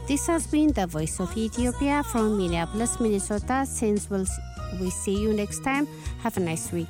This has been the Voice of Ethiopia from Minneapolis, Minnesota. Since we'll, we see you next time, have a nice week.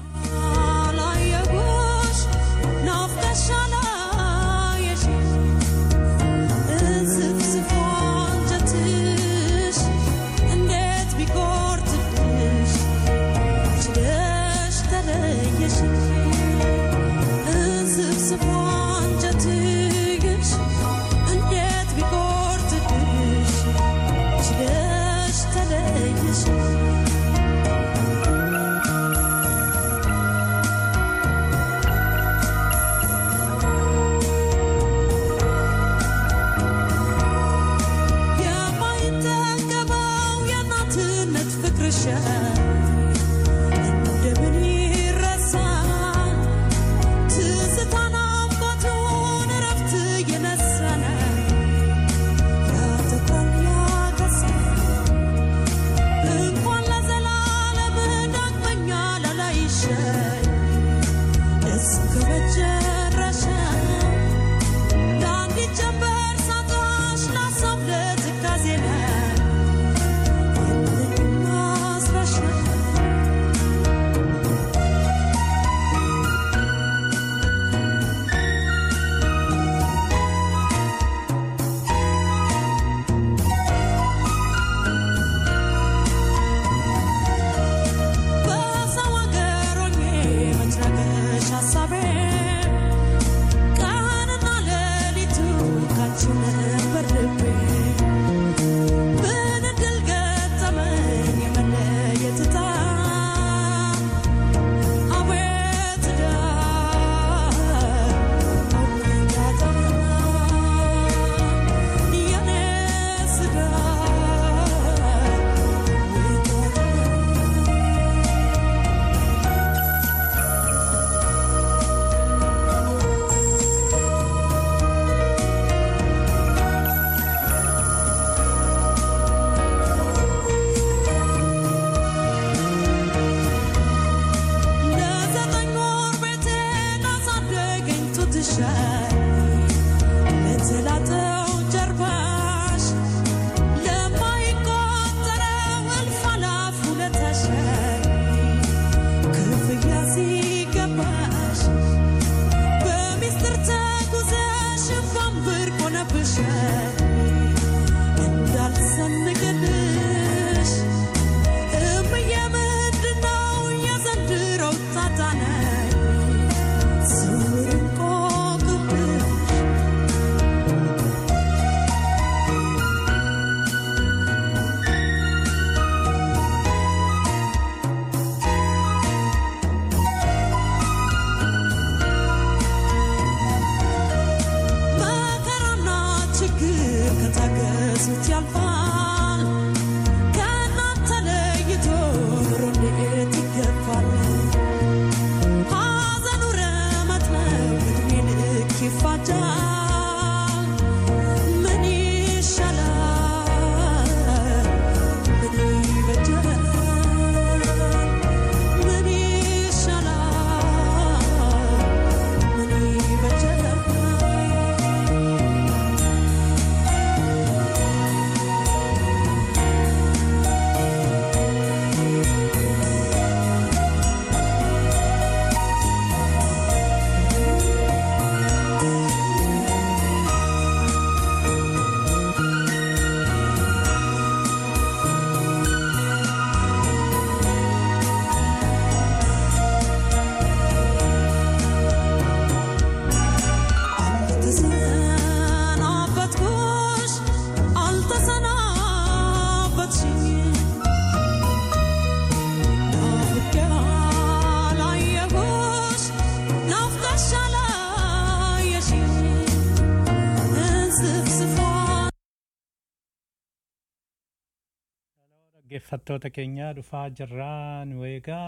dhaggeeffattoota keenyaa dhufaa jirraa nu eegaa.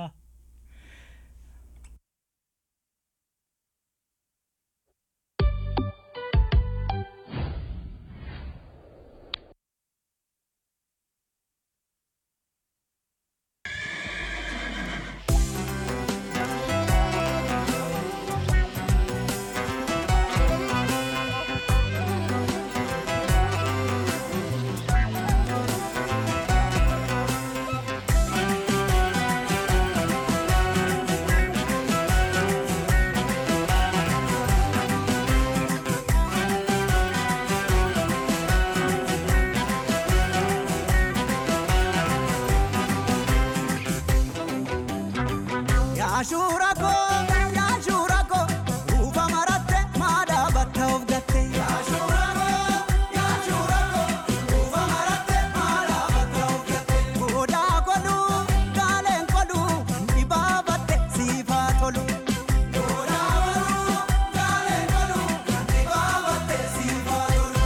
Yaashura koo yaashura koo ruufa maratte maadhaa batta of gatte. Yaashura koo yaashura koo ruufa maratte maadhaa batta of gatte. Goodaa godhu gaaleen godhu dhibaabatte siifaa tolu. Goodaa godhu gaaleen godhu dhibaabatte siifaa tolu.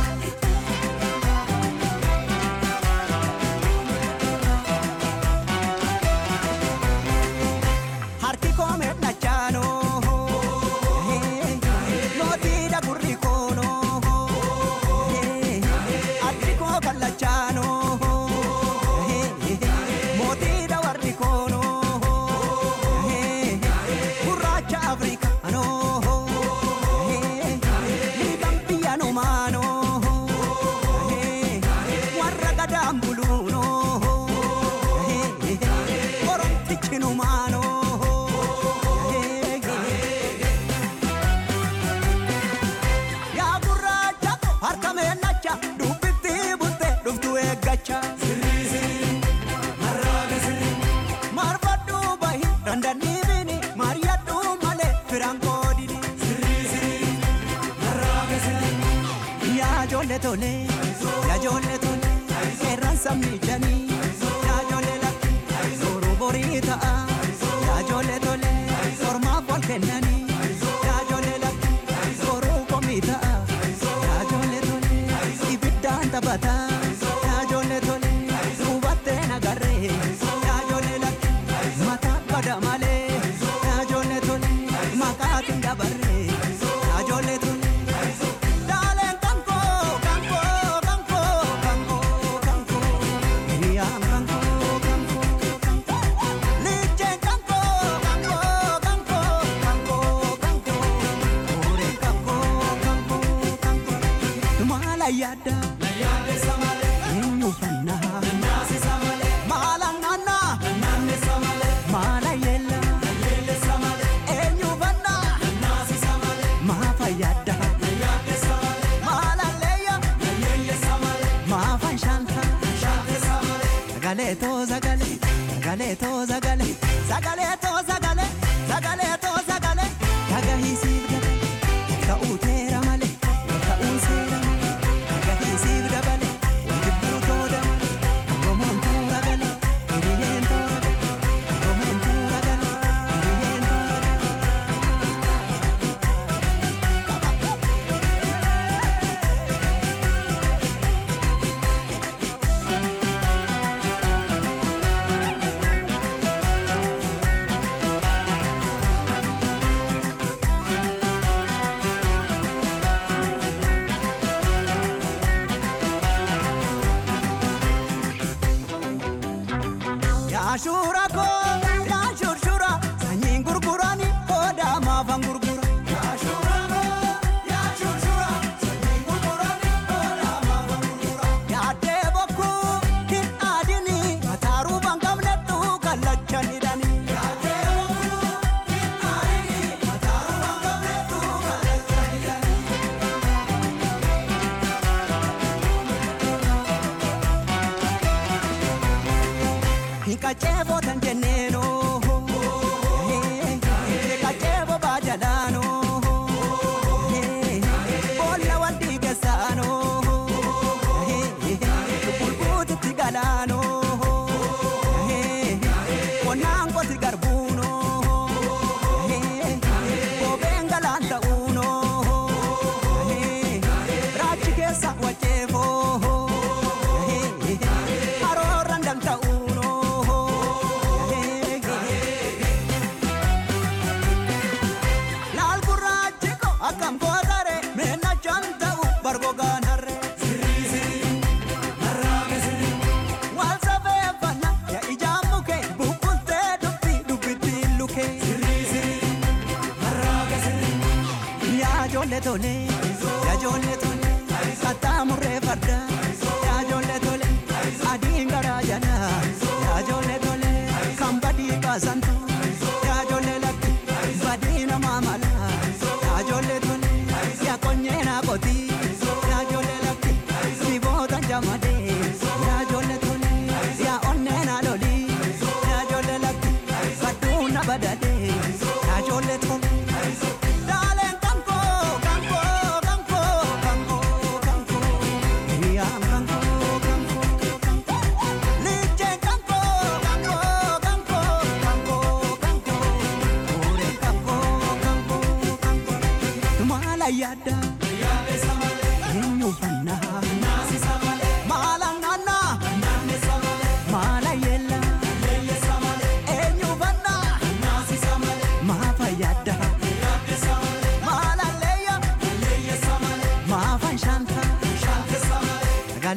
harki koo medhachaano mootiidha gurri koono addi koo kallachaano mootiidha warri koono gurraacha afrikaano liiban biyyanumaano warra gadaan buluuno oromtichinumaano yaa gurraacha harka meennacha dubbitti butte dhuftu eeggacha marfadhu bahi dandaniibini mariyadhu malee firan koodini yaa ijoollee tole yaa ijoollee tole seeraan sabni janii yaa ijoollee lakki suuruu borii ta'a yaa ijoollee tole ormaaf wal kennanii yaa ijoollee lakki suuruu komii ta'a yaa ijoollee tole ibiddaan taphata yaa ijoollee tole hubattee nagarree yaa ijoollee lakki mataa bada malee yaa ijoollee tole maqaatiin dabarree yaa ijoollee tole. Dalen kanko, kanko, kanko, kanko, kanko. Hiriyan kanko, kanko, kanko. Lichen kanko, kanko, kanko, kanko, kanko. Ore kanko, kanko, kanko. Mala yada, eenyu fanna. Mala nana, mala yella, eenyu fanna. Maafa yada. Malaleya, maafan shanta. Sagalee too sagalee, sagalee too sagalee, sagalee too sagalee, sagalee too sagalee. Dhagahiisiif dabale, ta'uu teera malee, ta'uu seera malee. Dhagahiisiif dabale, jibbuu too dabale, Oromoon tuura galee, hiriyyeen toora galee. Oromoon tuura galee, hiriyyeen toora galee. Yaashura koo yaashurshura sanyiin gurgurani koodaa maafan gurgura. Yaashura koo yaashurshura sanyiin gurgurani koodaa maafan gurgura. Yaaddee bokkuu hin aadini mataaruu bangamnettu kallacha hidhani. Yaaddee bokkuu hin aadini mataaruu bangamnettu kallacha hidhani. Hikachevo tan jenneno Hikachevo bajalano Bolla waddi gesano Bulbuti tigalano Konango tigarbuno Bobengalanta uno Rachi kesa wachevo Aroran danta uno Laal gurraachi ko akkam kootare meenna chanta'u bargogaan harre. Wal safeeffanna yaa ijaan muke buqqultee dubbi dubbittiin luke. Yaa ijoollee tole yaa ijoollee tole qaxxaamurree farda yaa ijoollee tole adiin garaa jala yaa ijoollee tole kan badii baasantu yaa ijoollee lakki badii namaa mala yaa ijoollee tole yaa qonyee naa qotii yaa ijoollee lakki siboota jamadee yaa ijoollee tole yaa onnee naa lolii yaa ijoollee lakki badduun na badadee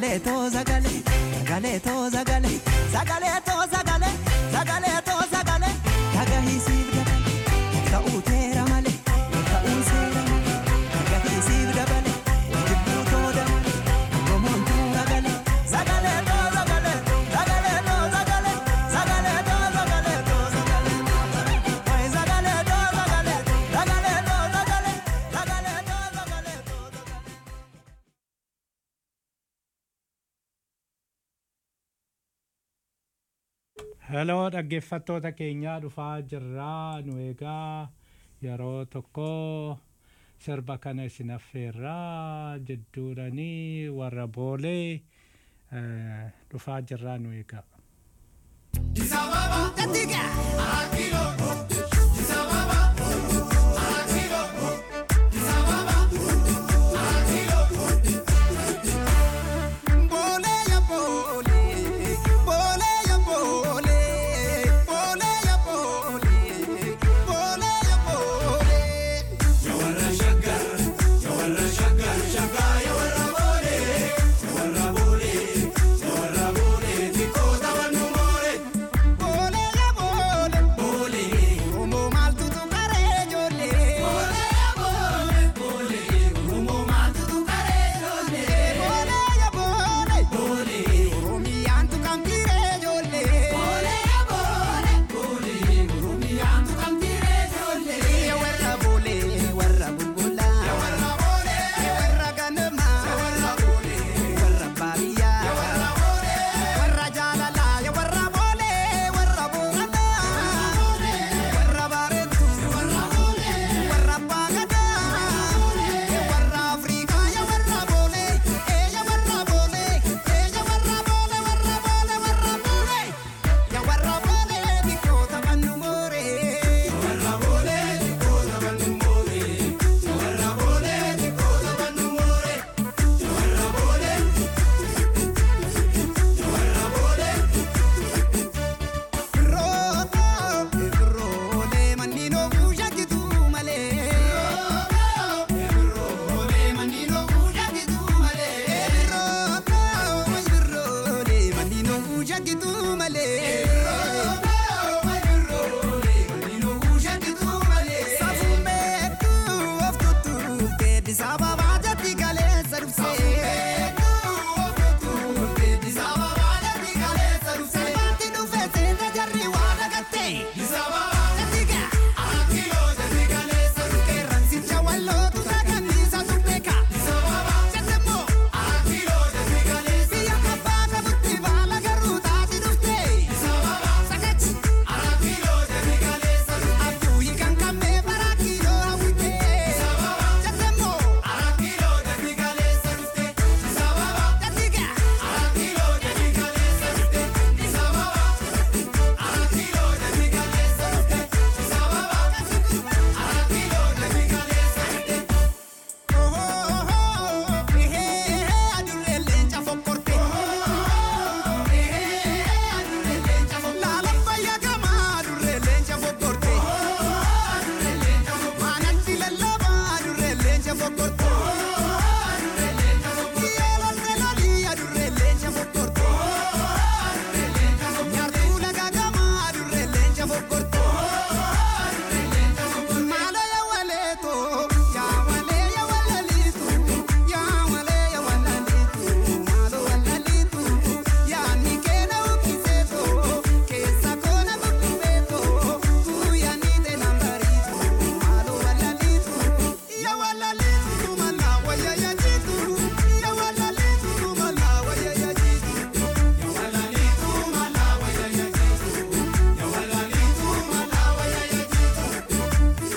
Sagalee too sagalee sagalee too sagalee sagalee too sagalee sagalee too sagalee dhagahisiif dabale ta'uu teera malee ta'uu seera malee dhagahisiif dabale jibbuu too dabale romoon too sagalee sagalee too sagalee sagalee too sagalee sagalee too sagalee too sagalee wayi sagalee too sagalee sagalee too sagalee sagalee too sagalee too sagalee. Heloo dhaggeeffattoota keenyaa dhufaa jirraa nu egaa yeroo tokko sirba kana isin affeerraa jidduudhanii warra boolee eh, dhufaa jirraa nu egaa. Bole ya bole, bole ya bole, bole ya bole, bole ya bole. Bole ya bole, bole. Como mal tu tu care jole. Bole ya bole, bole. Como mal tu tu care jole. Bole ya bole, bole. Oromiyan tu kampire jole. Bole ya bole, bole. Oromiyan tu kampire jole. Ya warra bole, warra bulbula. Ya warra bole, ya warra ganama. Ya warra bole, warra bariya. Ya warra bole, warra jalala. Ya warra bole, warra bolana. Warra baretu, warra bole, warra bagada. Ya warra Afrika, ya warra bole, eh ya warra bole, eh ya warra bole, warra bole, warra bole. Ya warra bole, bikota manumore. Ya warra bole, bikota manumore. Ya warra bole, bikota manumore. Ya warra bole, ya warra bole. Roto, role, manino buja que tu male. Role, manino buja que tu male. Roto, role, manino buja que tu male. Safume tu, oftu tu, te disababa jati kale saruse. Sabati nu fese da jarri wada gatte. Jatiga. Che ranzicha wallo tu da camisa tu peka. Jatemo. Via capata tutti vala garuta ti dufte. Sakach. Abuyi kan kame para kilo awite. Jatemo. Jatiga. Malo ya waleto, ya wale ya walalitu, ya wale ya walalitu, malo walalitu, ya nikena ukiseto, kesa kona mukubeto, tu ya nite nambaritu, malo walalitu, ya walalitu, malawa ya ya jitu, ya walalitu, malawa ya ya jitu, ya walalitu, malawa ya ya jitu, ya walalitu, malawa ya ya jitu.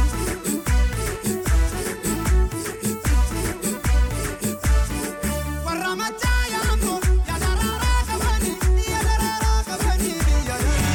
Warra machayango, ya darara kabani, ya darara kabani, ya darara.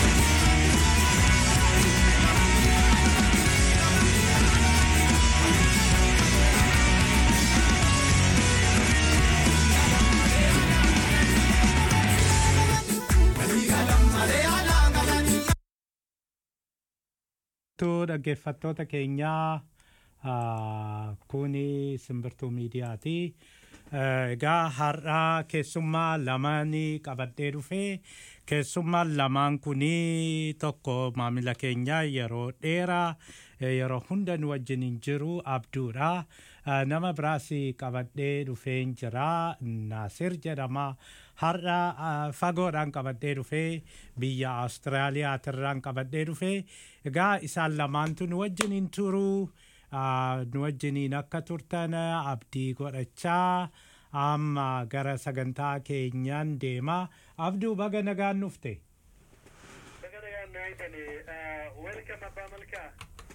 Tu dhaggeeffattoota keenyaa ah, kuni simbirtuu miidiyaati. Eh, Egaa har'aa keessummaa lamaanii qabadhee dhufee keessummaan lamaan kunii tokko maamila keenya yeroo dheeraa eh, yeroo hunda nu wajjin hin jiru abduudha. Eh, Nama biraas qabadhee dhufeen jira Naasir jedhama. Har'a eh, fagoodhaan qabadhee dhufee biyya Awustiraaliyaatirraan qabadhee dhufee egaa isaan lamaantu nu wajjin hin turuu. Ah, nu wajjiniin akka turtan abdii godhachaa amma gara sagantaa keenyaan deema abduu baga nagaan dhufte Welcome Abbaa Malkaa.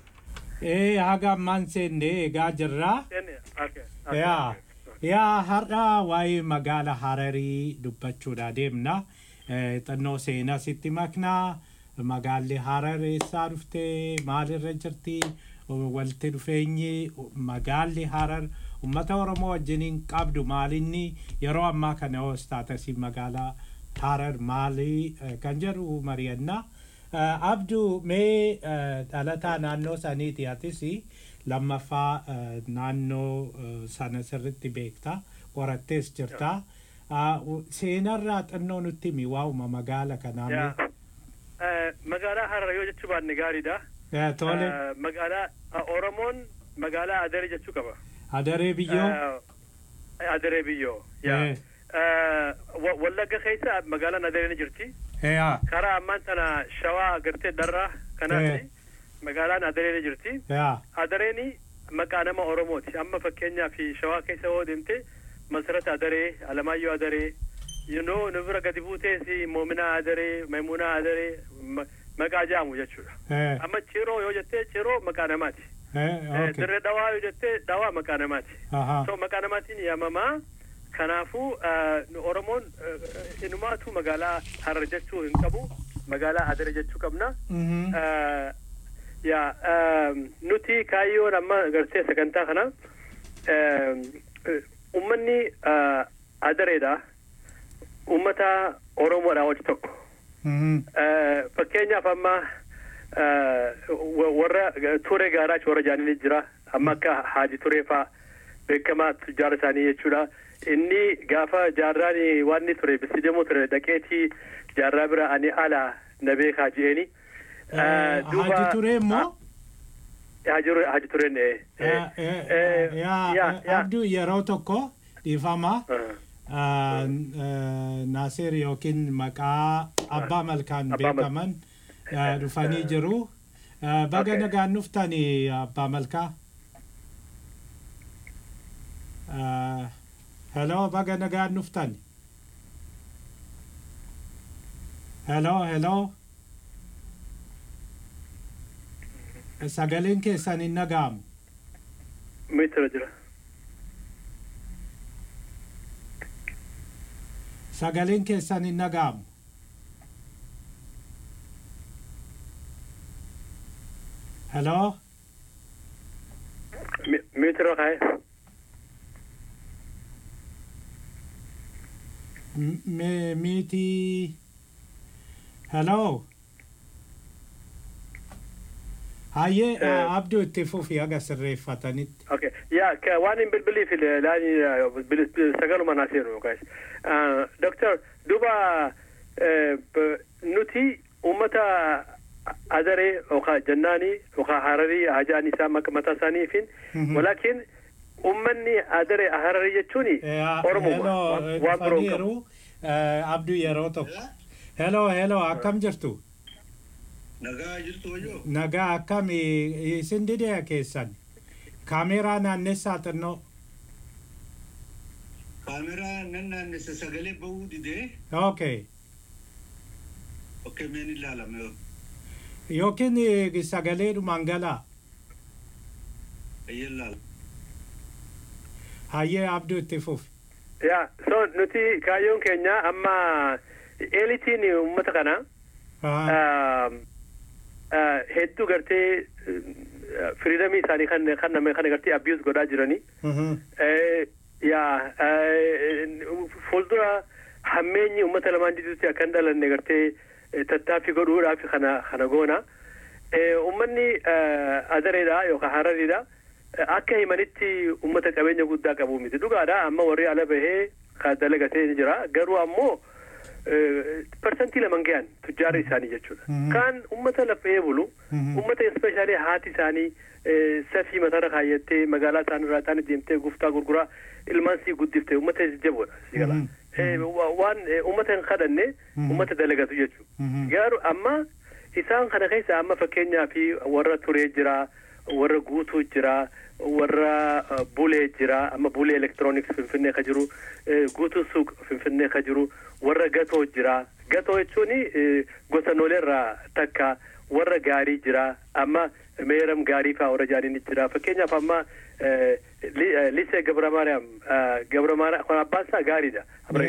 ee haga ammaan seenne egaa jirraa Inni, okay. yaa yaa har'a waa'ee magaala hararii dubbachuudha deemna Eh, xannoo seenaa sitti maknaa magaalli harar eessaa dhufte maalirra jirti walitti dhufeenyi magaalli harar ummata oromoo wajjiniin qabdu maalinni yeroo ammaa kana hoos taatasi magaalaa harar maalii eh, kan jedhu mari'annaa Eh, abduu mee eh, dhalataa naannoo saniiti atis lammaffaa eh, naannoo eh, sana sirritti beekta qorattees jirta Ah, u- seenarraa xinnoo nutti himi waa'uma magaala kanaa mee? Yaa. Eh, Magaalaa Harar yoo jechuu baanne gaariidha. Eh, tole Eh, Magaalaa ah, Oromoon magaalaa Adaree jechuu qaba. adaree biyyoo Eh, Adaree biyyoo. Yaa. Eh. Eh, Wa- Wallagga keessa magaalaan Adaree ni jirti. Eh, yaa, Karaa ammaan tana shawaa gartee darraa kanaati. Eh. Magaalaan Adaree ni jirti. yaa, Adareeni maqaa nama Oromooti. Amma fakkeenyaaf shawaa keessa yoo deemte Masarata Adaree, Alamaayyoo Adaree, yinoo nu bira gadi buutees Moominaa Adaree, Maimunaa Adaree ma- maqaa jaamu jechuudha. eh, Amma Ciroo yoo jettee Ciroo maqaa namaati. eh, Eh, okay. Dirree Dhawaa yoo jettee Dhawaa maqaa namaati. Ahaa. So maqaa namaatiin yaamamaa. Kanaafuu eh, nu Oromoon eh, inumaatu magaalaa Harar jechuu hin qabu. Magaalaa Adaree jechuu qabna. Mhm. Eh, yaa ehm, nuti kaayyoon amma gartee sagantaa kana ehm, eh, ummanni eh, adareedha ummata oromoodha wajji tokko Mhm. Eh, fakkeenyaaf amma eh, wa- warra ture gaaraach warra jaanii jira amma akka haaji turee faa beekamaa jaara isaanii jechuudha inni gaafa jaarraan waan inni ture bisidamoo ture dhaqeetii jaarraa bira ani ala na beekaa je'eni Eh, Haji Turee immoo? Haji Haji Tureen eh, Eh, eh, eh, eh, yaa, yaa, eh, yaa. abduu yeroo tokko dhiifama Ah, Ah, eh, Naasir yookiin maqaa abbaa malkaan Abbaa Mal- beekaman eh, dhufanii jiru. Eh, Baga Okay. nagaan dhuftanii abbaa malkaa. Eh, Hello, baga nagaan dhuftani. Hello, hello. Sagaleen keessan hin dhaga'amu. Meetira jira. Sagaleen keessan hin dhaga'amu. Hello? Mi- Meetira kaa'e. M- me- Miti. Hello? Hayyee Eh. uh, abduu itti fufi haga sirreeffatanitti. Okay. Yaa ka waan hin bilbiliif laani sagaluma naa seenu guys. Doctor duba eh, b- nuti uummata adaree yookaan jannaanii yookaan hararii hajaan isaa mak- mataa isaaniifin Mhm. walakin uummanni adaree hararii jechuun Oromoo waan biroo hin qabu. Dhufaniiru abduu yeroo tokko. Hello, hello, akkam jirtu? Nagaa jirtu wayyoo. Nagaa akkam eh, isin didee keessan? Kaameeraa naannessaa xinnoo. Kaameraa nan naannessa sagalee bahuu didee Okay. okkee meen ilaalame yoo. Yookiin eh, sagalee dhumaan galaa. Eeyyee ilaala. Hayyee abduu itti fufi. yaa so nuti kaayyoon keenya amma eelitiin uummata kana Ah, um, uh, hedduu gartee firiidamii isaanii kan kan nama kan gartee abiyuus godhaa jiranii mhm. Eh, yaa eh, fuuldura hammeenyi uummata lamaan jidduutti akka hin dhalanne gartee eh, tattaaffii godhuudhaaf kana kana goona Eh, uummanni eh, adareedha yookaan harariidha akka himanitti ummata qabeenya guddaa qabu miti dhugaadha amma warri ala bahee ka dalagatee ni jira garuu ammoo parsantii laman gahan tujjaara isaanii jechuudha kaan ummata lafee bulu ummata espeshaalii haati isaanii safii mataarra kaayyattee magaalaa isaanirraa isaanii deemtee guftaa gurguraa ilmaan sii guddiftee ummata jajjaboodha si gala waan ummata hin kadhanne ummata dalagatu jechuudha garuu amma isaan kana keessa amma fakkeenyaa fi warra turee jira warra guutuu jira warra bulee jira amma bulee elektirooniks finfinnee ka jiru guutuu suuq finfinnee ka jiru warra gatoo jira gatoo jechuun gosa nooleerraa takka warra gaarii jira amma meeram gaarii faa warra jaaniin jira fakkeenyaaf amma lisee gabra maariyaam gabra maariyaam kun abbaan isaa gaariidha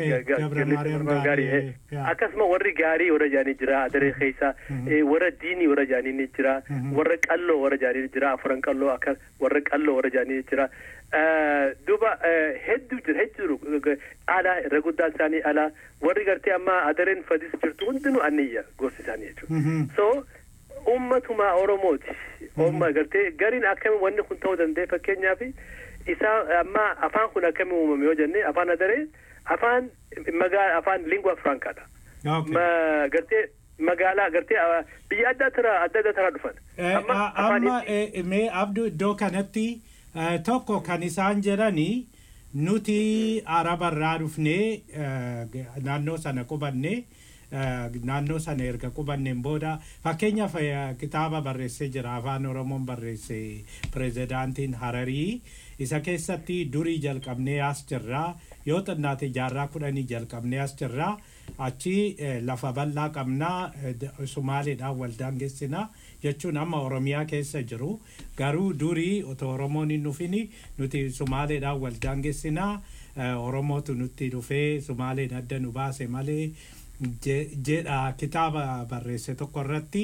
gaarii akkasuma warri gaarii warra jaanii jira adaree keessa warra diinii warra jaanii jira warra qalloo warra jaanii jira afuran qalloo akka warra qalloo warra jaanii jira duuba hedduu jira hedduu alaa irra guddaan isaanii alaa warri gartee amma adareen fadis jirtu hundinuu anniyya gosti isaanii jechuudha so ummatuma oromooti umma gartee gariin akkami wanni kun ta'uu danda'e fakkeenyaaf isaa amma afaan kun akkami uumame yoo jenne afaan adaree afaan magaa afaan lingua francaadha gartee magaalaa gartee biyya adda tara adda adda tara dhufan amma mee abduu iddoo kanatti tokko kan isaan jedhanii nuti arabarraa dhufnee naannoo sana qubannee naannoo sana erga qubanneen booda fakkeenyaaf kitaaba barreessee jira afaan oromoon barreesse pirezidaantiin hararii isa keessatti durii jalqabnee as jirraa yoo xinnaate jaarraa kudhanii jalqabnee as jirraa achi lafa bal'aa qabnaa sumaaleedhaan waldaan geessinaa jechuun amma oromiyaa keessa jiru garuu durii otoo oromoon hin dhufini nuti sumaaleedhaan waldaan geessinaa oromootu nutti dhufee sumaaleen adda nu baase malee jedha kitaaba barreesse tokko irratti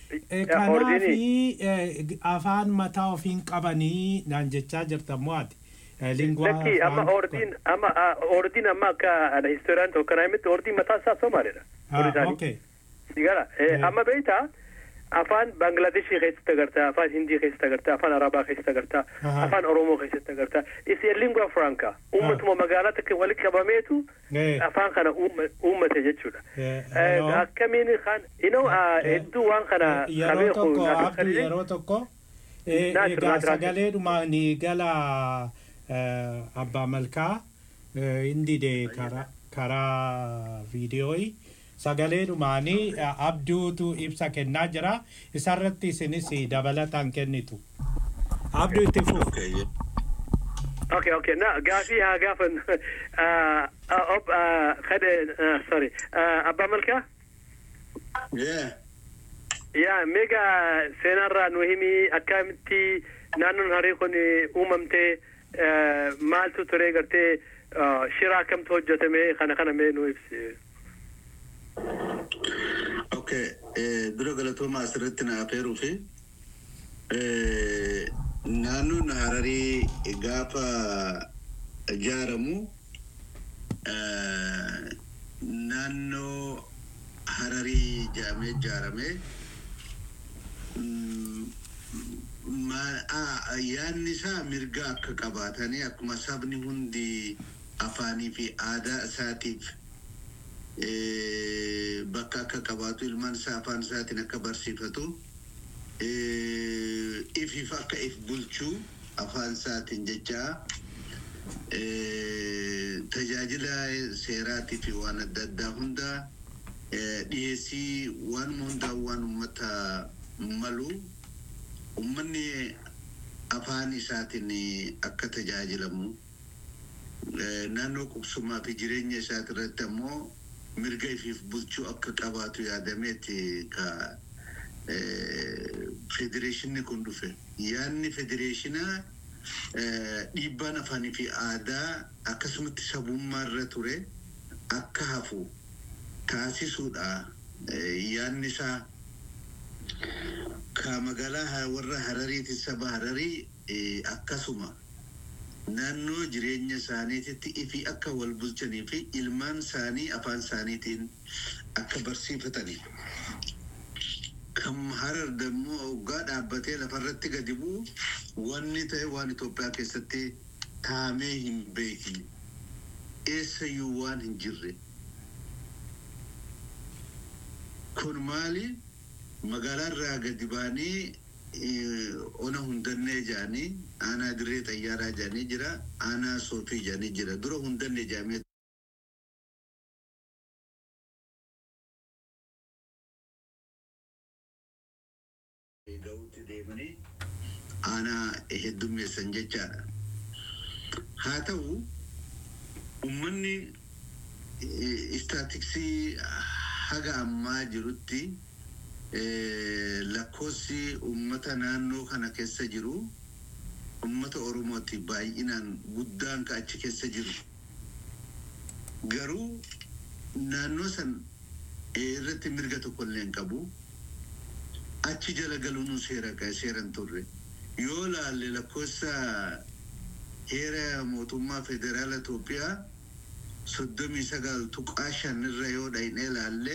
kanaafi afaan mataa ofiin qabanii naan jechaa jirtan moo ati Lakki amma ordiin amma ordiin amma akka historiaan tokko kana himitti ordiin mataa isaa Somaaliidha. Okay. Sigara amma beektaa afaan Bangladeshii keessatti agartaa afaan Hindii keessatti agartaa afaan Arabaa keessatti agartaa afaan Oromoo keessatti agartaa isi lingua franca uummatuma magaalaa takka walitti qabameetu afaan kana uummate jechuudha. Akkamiin kan inoo hedduu waan kana yeroo tokko abduu yeroo tokko egaa sagaleedhuma ni gala abbaa malkaa indide karaa viidiyooyi sagalee dhumaanii abduutu ibsa kennaa jira isarratti isinis dabalataan kennitu abduu itti fuuf Okay, okay. Na gaafii haa gaafan ob kade sorry abbaa malkaa Yeah. yaa mega seenarraa nu himi akkamitti naannoon harii kun uumamtee maaltu ture gartee shira akkamtu hojjetame kana kana mee nu ibsi. Okay, dura galatooma asirratti na afeeruu fi naannoon hararii gaafa ijaaramu naannoo hararii jaamee ijaarame yaadni isaa mirga akka qabaatanii akkuma sabni hundi afaanii fi aadaa isaatiif bakka akka qabaatu ilmaan isaa afaan isaatiin akka barsiifatu ifiif akka if bulchuu afaan isaatiin jechaa tajaajila seeraatii fi waan adda addaa hunda dhiyeessii waanuma hundaa waan ummata malu ummanni afaan isaatiin akka tajaajilamu naannoo qubsumaa fi jireenya isaati irratti ammoo mirga ifiif bulchuu akka qabaatu yaadameeti ka federeeshinni kun dhufe yaadni federeeshinaa dhiibbaan afaanii fi aadaa akkasumatti sabummaa irra ture akka hafu taasisuudha yaadni isaa ka magaalaa warra harariiti saba hararii akkasuma naannoo jireenya isaaniititti ifi akka wal bulchanii fi ilmaan isaanii afaan isaaniitiin akka barsiifatanii kan harar dammoo hoggaa dhaabbatee lafarratti gadi bu'u wanni ta'e waan Itoophiyaa keessatti taamee hin beekne eessayyuu waan hin jirre. Kun maali magaalaa irraa gadi baanii eh, ona hundannee jedhanii aanaa dirree xayyaaraa jedhanii jira aanaa soofii jedhanii jira dura hundannee jedhamee ga'uutti deemanii aanaa heddummeessan jechaadha. Haa ta'u uummanni eh, istaatiksii haga ammaa jirutti eh, lakkoofsi uummata naannoo kana keessa jiru uummata Oromooti baay'inaan guddaan ka achi keessa jiru. Garuu naannoo san eh, irratti mirga tokko illee hin qabu. achi jala galuun seera seeran turre yoo laalle lakkoofsa heera mootummaa federaala Itoophiyaa soddomii sagal tuqaa shan irra yoo dhaqnee laalle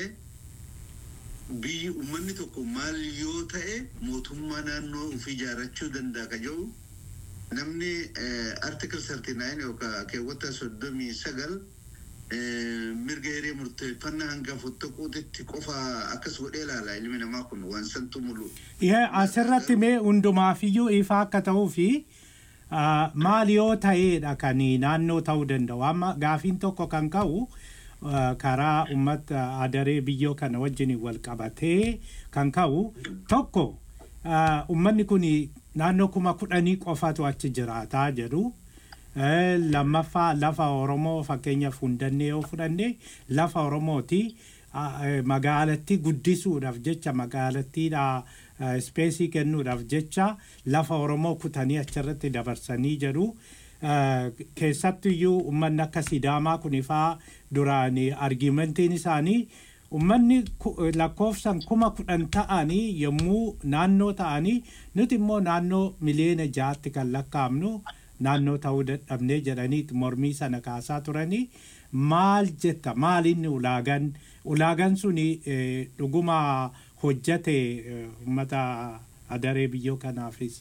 biyyi uummanni tokko maal yoo ta'e mootummaa naannoo ofii ijaarrachuu danda'a ka jedhu namni artikil sarti naayin yookaan keewwata soddomii sagal mirga hiree murteeffannaa hanga fottoquutitti qofa akkas godhee ilaala ilmi namaa kun waan santu mulu. Ihe asirratti mee hundumaafiyyuu ifa akka ta'uu fi ah, maal yoo ta'eedha kan naannoo ta'uu danda'u. Amma gaafiin tokko kan ka'u ah, karaa uummata adaree biyyoo kana wajjin wal qabatee kan ka'u tokko ah, uummanni kun naannoo kuma kudhanii qofatu achi jiraataa jedhu. Eh, lammaffaa lafa oromoo fakkeenyaaf hundannee yoo fudhanne lafa oromooti ah, eh, magaalattii guddisuudhaaf jecha magaalattiidha eh, ispeesii kennuudhaaf jecha lafa oromoo kutanii achirratti dabarsanii jedhu Eh, keessattiyyuu uummanni akka sidaamaa kunifaa duraan argimentiin isaanii uummanni ku- lakkoofsan kuma kudhan ta'anii yommuu naannoo ta'anii nuti immoo naannoo miliyoona ja'atti kan lakkaa'amnu naannoo ta'uu dadhabnee jedhanii mormii sana kaasaa turanii maal jetta maal inni ulaagan ulaagan suni eh, dhuguma hojjate eh, uummata adaree biyyoo kanaafis.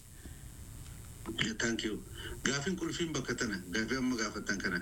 Thank you. Gaafin qulfiin bakka tana gaafii amma gaafatan kana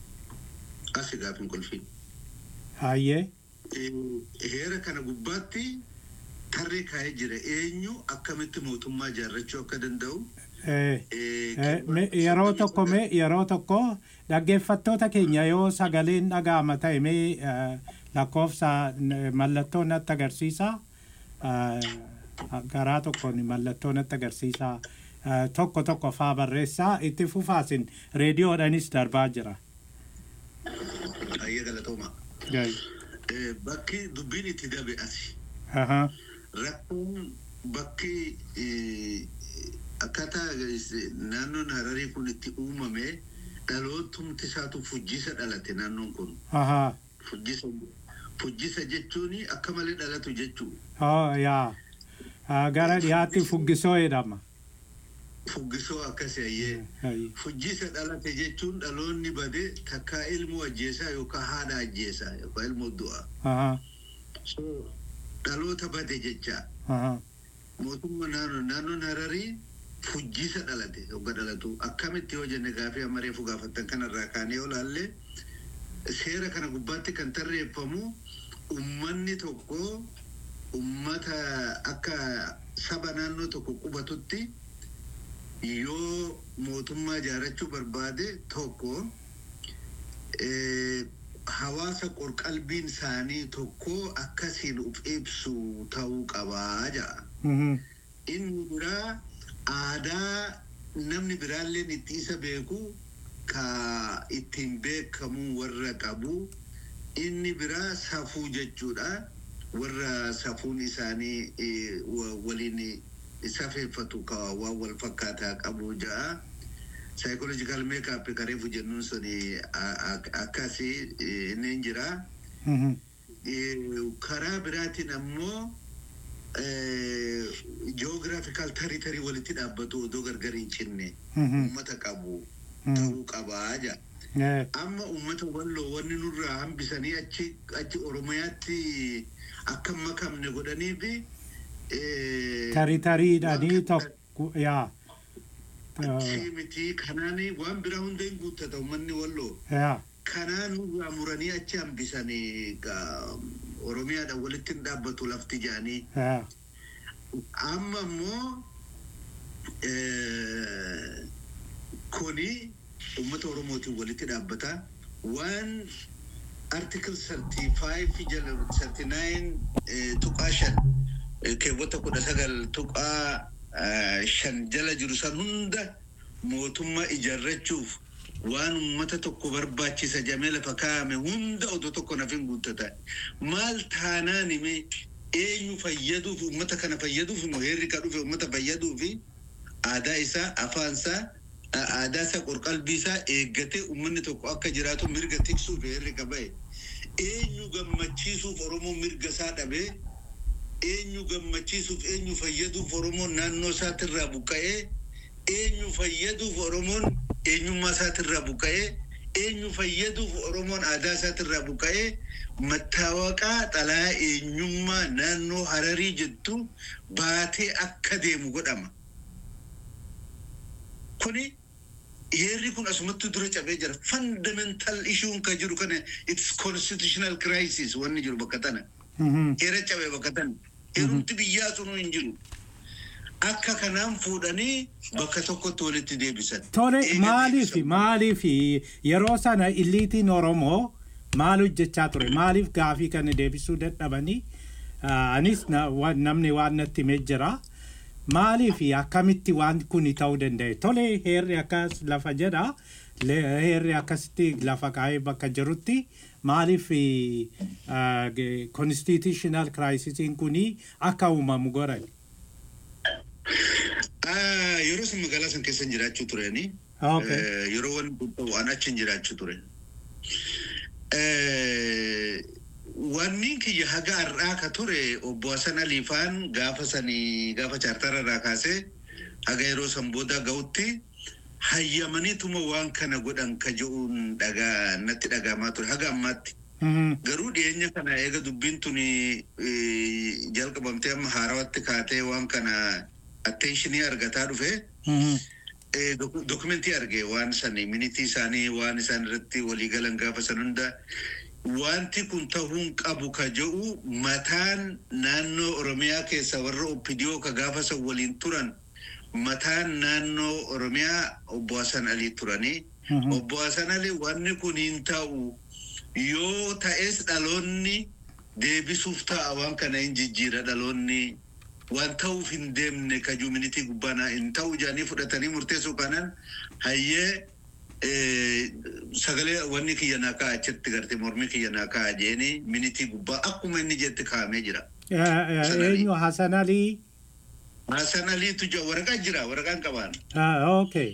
asi gaafin qulfiin. Hayyee. Eh, Heera kana gubbaatti tarree kaa'ee jira eenyu akkamitti mootummaa ijaarrachuu akka danda'u. Eh, eh, Eh, me- yeroo tokko mee yeroo tokko dhaggeeffattoota keenya yoo sagaleen dhaga'ama ta'e mee eh, lakkoofsa n- mallattoo natti agarsiisa Eh, garaa tokkoon mallattoo natti agarsiisa Eh, tokko tokko faa barreessaa itti fufaasin reediyoodhanis darbaa jira. Ayya galatooma. Gai. Eh, Bakki dubbiin itti dabe asi. Aha. Rakkoon bakki eh, akkaataa eh, naannoon hararii kun itti uumame dhalootumti isaatu fujjisa dhalate naannoon kun. Aha. Fujjisa fujjisa jechuun akka malee dhalatu jechuu. Oh, yaa. Ah, Gara dhiyaatti fuggisoo jedhama. Fuggisoo akkasii ayyee. Gai. Fujjisa dhalate jechuun dhaloonni bade takkaa ilmoo ajjeesaa yookaan haadha ajjeesaa yookaan ilmoo du'a. Aha. So, Dhaloota bade jecha Aha. mootummaa naannoo naannoon hararii fujjisa dhalate yookaan dhalatu akkamitti yoo jenne gaafii amareefu gaafattan kanarraa kaanee yoo laalle seera kana gubbaatti kan tarreeffamu ummanni tokko ummata akka saba naannoo tokko qubatutti yoo mootummaa ijaarrachuu barbaade tokko eh, hawaasa qorqalbiin isaanii tokko akkasiin uf ibsu ta'uu qabaa ja'a. Mhm. Inni biraa aadaa namni biraalleen itti isa beeku ka ittiin beekamu warra qabu. Inni biraa safuu jechuudha. Warra safuun isaanii eh, wa- waliin safeeffatu ka waan wal fakkaataa qabu ja'a. Psychological makeup kareefu jennuun suni a- a- akkasii eh, inni hin jira. Mhm. Eh, karaa biraatiin ammoo geographical territory walitti dhaabbatu odoo gargar hin cinne Mhm. ummata qabu Mhm. ta'uu qabaa ja Eh, amma ummata walloo wanni nurraa hambisanii achi achi oromiyaatti akka hin makamne godhanii fi eh, taritariidhanii waan kana- tokko yaa Achii miti kanaani waan biraa hunda hin guuttata uummanni walloo. yaa Kanaan irraa muranii achi hambisanii gaa Oromiyaadhaan walitti hin dhaabbatu lafti jedhanii. yaa Amma immoo eh, kuni uummata Oromootiin walitti dhaabbata. Waan article 35 jala 39 eh, tuqaa shan eh, keewwata kudha sagal tuqaa eh, shan jala jiru san hunda mootummaa ijaarrachuuf waan uummata tokko barbaachisa jamee lafa kaa'ame hunda odoo tokko naf hin guuttata. Maal taanaan hime eenyu fayyaduuf uummata kana fayyaduuf immoo heerri ka dhufe uummata fayyaduufi aadaa isaa afaan isaa a- aadaa isaa qorqalbii isaa eeggatee uummanni tokko akka jiraatu mirga tiksuuf heerri ka ba'e. Eenyu gammachiisuuf Oromoon mirga isaa dhabee eenyu gammachiisuuf eenyu fayyaduuf Oromoon naannoo isaatirraa buqqa'ee eenyu fayyaduuf Oromoon eenyummaa isaatirraa buqqa'ee eenyu fayyaduuf Oromoon aadaa isaatirraa buqqa'ee mattaawaqaa xalaa eenyummaa naannoo Hararii jettu baatee akka deemu godhama. Kuni heerri kun asumatti dura cabee jira. Fundamental issuun ka jiru kana it's constitutional crisis wanni jiru bakka tana. mhm, Heera cabee bakka tana. Heerumti biyyaa sunuu hin jiru. Akka kanaan fuudhanii bakka tokkotti walitti deebisan. tole Eega maaliif deebisan. maaliif yeroo sana illiitiin oromoo maal hojjechaa ture maaliif gaafii kana deebisuu dadhabanii Ah, anis na- wa- namni waan natti himee jira maaliif akkamitti waan kun ta'uu danda'e tole heerri akkas lafa jedha le- heerri akkasitti lafa kaa'ee bakka jirutti maaliif constitutional crisisiin kuni akka uumamu godhan Ah, Yeroo san magaalaa san keessa jiraachuu tureni. Okay. Eh, Yeroo wanni kun ta'u an achi jiraachuu ture. Eh, Wanni kiyya haga har'aa ka ture obbo Hasan Aliifaan gaafa sanii gaafa chaartara irraa kaasee haga yeroo san booda ga'utti hayyamaniituma waan kana godhan ka je'uun dhagaa natti dhagahamaa ture haga ammaatti. Mhm, Garuu dhiyeenya kana eega dubbiin tuni eh, jalqabamtee amma haarawatti kaatee waan kana atteenshinii argataa dhufe mhm, eh, doku- dokumentii arge waan sani minitii isaanii waan isaan irratti waliigalan gaafa san hunda wanti kun ta'uun qabu ka jedhu mataan naannoo oromiyaa keessa warra oppidiyoo ka gaafa san waliin turan mataan naannoo oromiyaa obbo Hasan Alii turanii mhm. obbo Hasan Alii wanni kun hin ta'u yoo ta'es dhaloonni deebisuuf ta'a waan kana hin jijjiira dhaloonni waan ta'uuf hin deemne ka juuminitii gubbaanaa hin ta'u jedhanii fudhatanii murteessuu kanaan hayyee eh, sagalee wanni kiyya naa ka'a achitti gartee mormii kiyya naa ka'a jeeni minitii gubbaa akkuma inni jetti kaa'amee jira. Eh, eh, Hasan Ali. eenyu Hasan Alii Hasan Aliitu jira waraqaa jira waraqaan qabaan. Ah, okay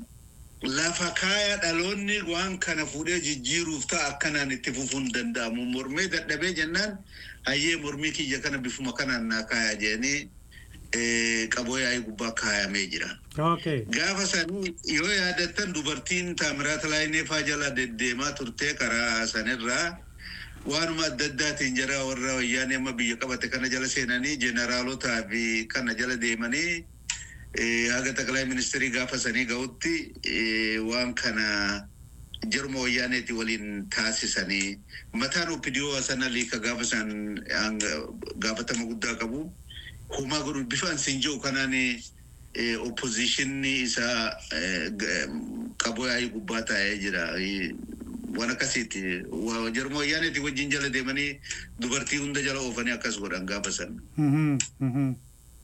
lafa kaaya dhaloonni waan kana fuudhee jijjiiruuf ta'a akkanaan itti fufuun danda'amu mormee dadhabee jennaan hayyee mormii kiyya kana bifuma kanaan naa kaaya jeeni eh, qaboo yaa'ii gubbaa kaayamee jira. okay Gaafa sanii yoo yaadattan dubartiin Taamiraat Laayineefaa jala deddeemaa turtee karaa sanirraa waanuma adda addaatiin jara warra wayyaanee amma biyya qabate kana jala seenanii jeneraalotaa fi kana jala deemanii eh, haga taqalaa ministeerii gaafa sanii ga'utti eh, waan kana jaruma wayyaaneeti waliin taasisanii mataan oppidiyoo sana liika gaafa san hanga- gaafatama guddaa qabu homaa godhu bifaan siin jiru kanaan eh, oppositionii isaa eh, g- qaboo yaa'ii gubbaa taa'ee jira. Eh, Waan akkasiiti. Wa- Jaruma wayyaaneeti wajjin jala deemanii dubartii hunda jala oofanii akkas godhan gaafa san. Mhm, mhm.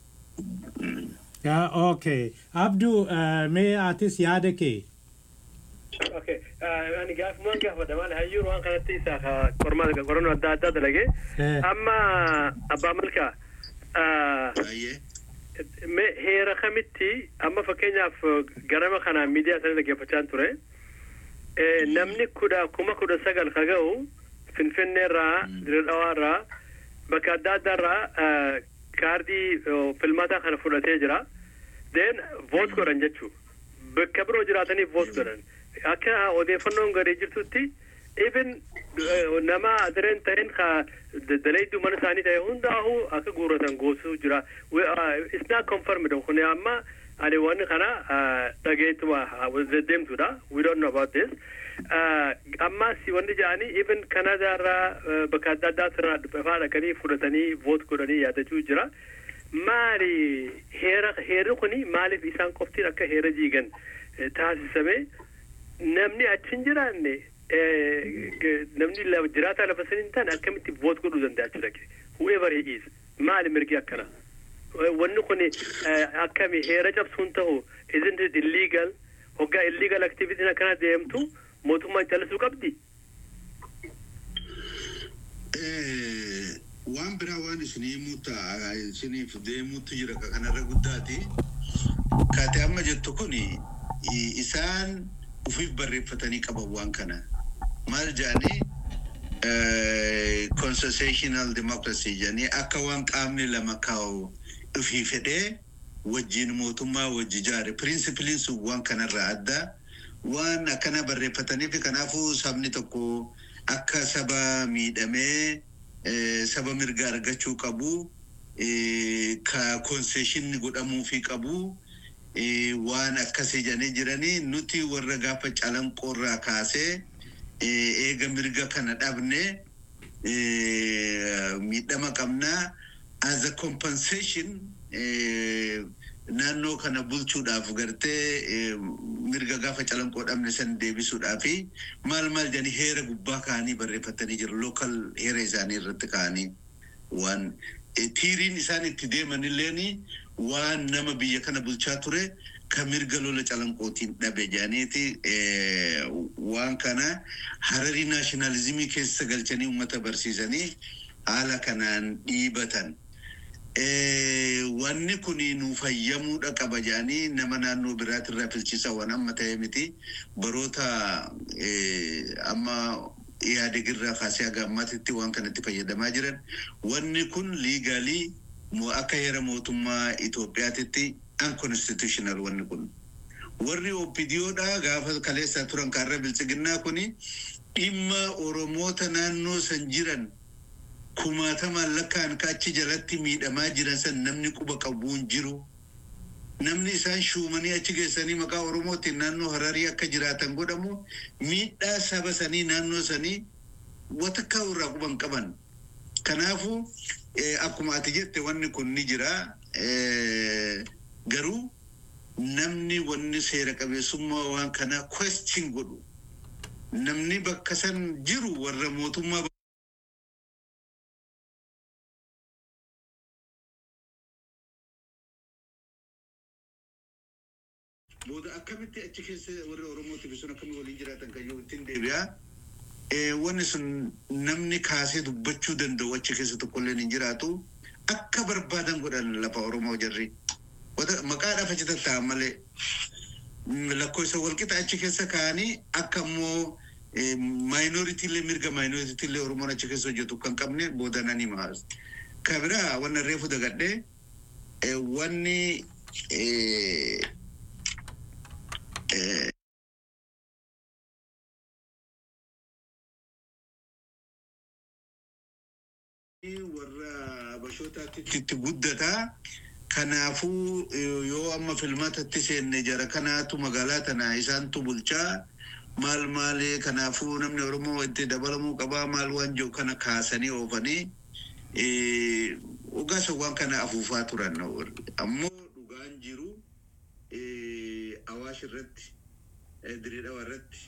Yeah, okay. Abdu, uh, mee atis yaada kee? Okay. Ani gaafumaan gaafadha maal hayyuun waan kanatti isa qormaata qorannoo adda addaa dalage. Eh. Amma abbaa malkaa Baay'ee. mee heera kamitti amma fakkeenyaaf garama kana miidiyaa sana dhaggeeffachaa ture. Eh, Namni kudha kuma kudha sagal ka ga'u Finfinneerraa, Dirredhawaarraa, bakka adda addaarraa eh, kaardii oh, filmaataa kana fudhatee jira. Then voot godhan jechuu. Bakka biroo jiraataniif voot godhan. Akka odeeffannoon gadee jirtutti even nama adireen ta'een ka dalaydu mana isaanii ta'e hundaahu akka guurratan goosuu jira it's not confirmed kun amma ani wanni kana dhageetuma deddeemtudha we don't know about this amma si wanni jedhanii even kanadaarraa bakka adda addaatirraa dhufaa dhaqanii fudhatanii voot godhanii yaadachuu jira maali heera heerri kuni maaliif isaan qoftiin akka heera jiigan taasisame namni achi hin jiraanne namni jiraataa lafa sanii hin taane akkamitti voot godhuu danda'a jechuudha whoever he is maali mirgi akkana wanni kun akkami heera cabsuun ta'u isn't it illegal hoggaa illegal activitiin akkana deemtu mootummaan callisuu qabdi. waan biraa waan isinii muta isiniif deemuutu jira ka kanarra guddaati kaate amma jettu kun isaan ufiif barreeffatanii qaban waan kana maal jedhanii constitutional democracy jedhanii akka waan qaamni lama kaa'u ufii fedhee wajjin mootummaa wajji jaare pirinsipiliin sun waan kanarraa adda waan akkana barreeffataniif kanaafuu sabni tokko akka saba miidhamee saba mirga argachuu qabu ka konseeshinni godhamuufi qabu waan akkasii jedhanii jiranii nuti warra gaafa calanqoorraa kaasee eega mirga kana dhabne miidhama qabnaa as a compensation naannoo kana bulchuudhaaf gartee mirga gaafa calanqoo dhabne san deebisuudhaafi maal maal jedhanii heera gubbaa kaanii barreeffatanii jiru lookal heera isaanii irratti kaanii waan tiiriin isaan itti deeman illeen waan nama biyya kana bulchaa ture ka mirga lola calanqootiin dhabe jedhaniiti waan kana hararii naashinaalizimii keessa galchanii uummata barsiisanii haala kanaan dhiibatan. wanni kun nu fayyamuudha qaba jedhanii nama naannoo biraatirraa filchiisa waan amma ta'e miti baroota amma yaadegirraa kaasee haga ammaatitti waan kanatti fayyadamaa jiran wanni kun liigaalii akka heera mootummaa Itoophiyaatitti unconstitutional wanni kun. Warri OPDOdha gaafa kaleessaa turan kaarra bilchiginnaa kuni dhimma Oromoota naannoo san jiran kumaatamaan lakkaan achi jalatti miidhamaa jiran san namni quba qabuun jiru. Namni isaan shuumanii achi geessanii maqaa Oromootiin naannoo Hararii akka jiraatan godhamu miidhaa saba sanii naannoo sanii watakkaa irraa quban qaban. Kanaafuu akkuma ati jette wanni kun ni jira. Garuu namni wanni seera qabeessummaa waan kanaa question godhu. Namni bakka san jiru warra mootummaa booda akkamitti achi keessa warri oromootiif sun akkami waliin jiraatan kan yoo ittiin deebi'aa. Wanni sun namni kaasee dubbachuu danda'u achi keessa tokkollee hin jiraatu akka barbaadan godhan lafa oromoo jarri. Maqaadhaaf achi tatta'an malee lakkoofsa walqixa achi keessa kaa'anii akka immoo maayinoritiilee mirga maayinoritiilee oromoon achi keessa hojjetu kan qabne boodananii maas. Kabiraa wanna reefu dagadhee wanni warra bashootaatti itti guddataa kanaafuu yoo amma filmaatatti seenne jara kanaatu magaalaa tana isaantu bulchaa maal maali kanaafuu namni oromoo itti dabalamuu qabaa maal waan jiru kana kaasanii oofanii ogaasa waan kana afuufaa turan ammoo dhugaan jiru awaash irratti diriidhawa irratti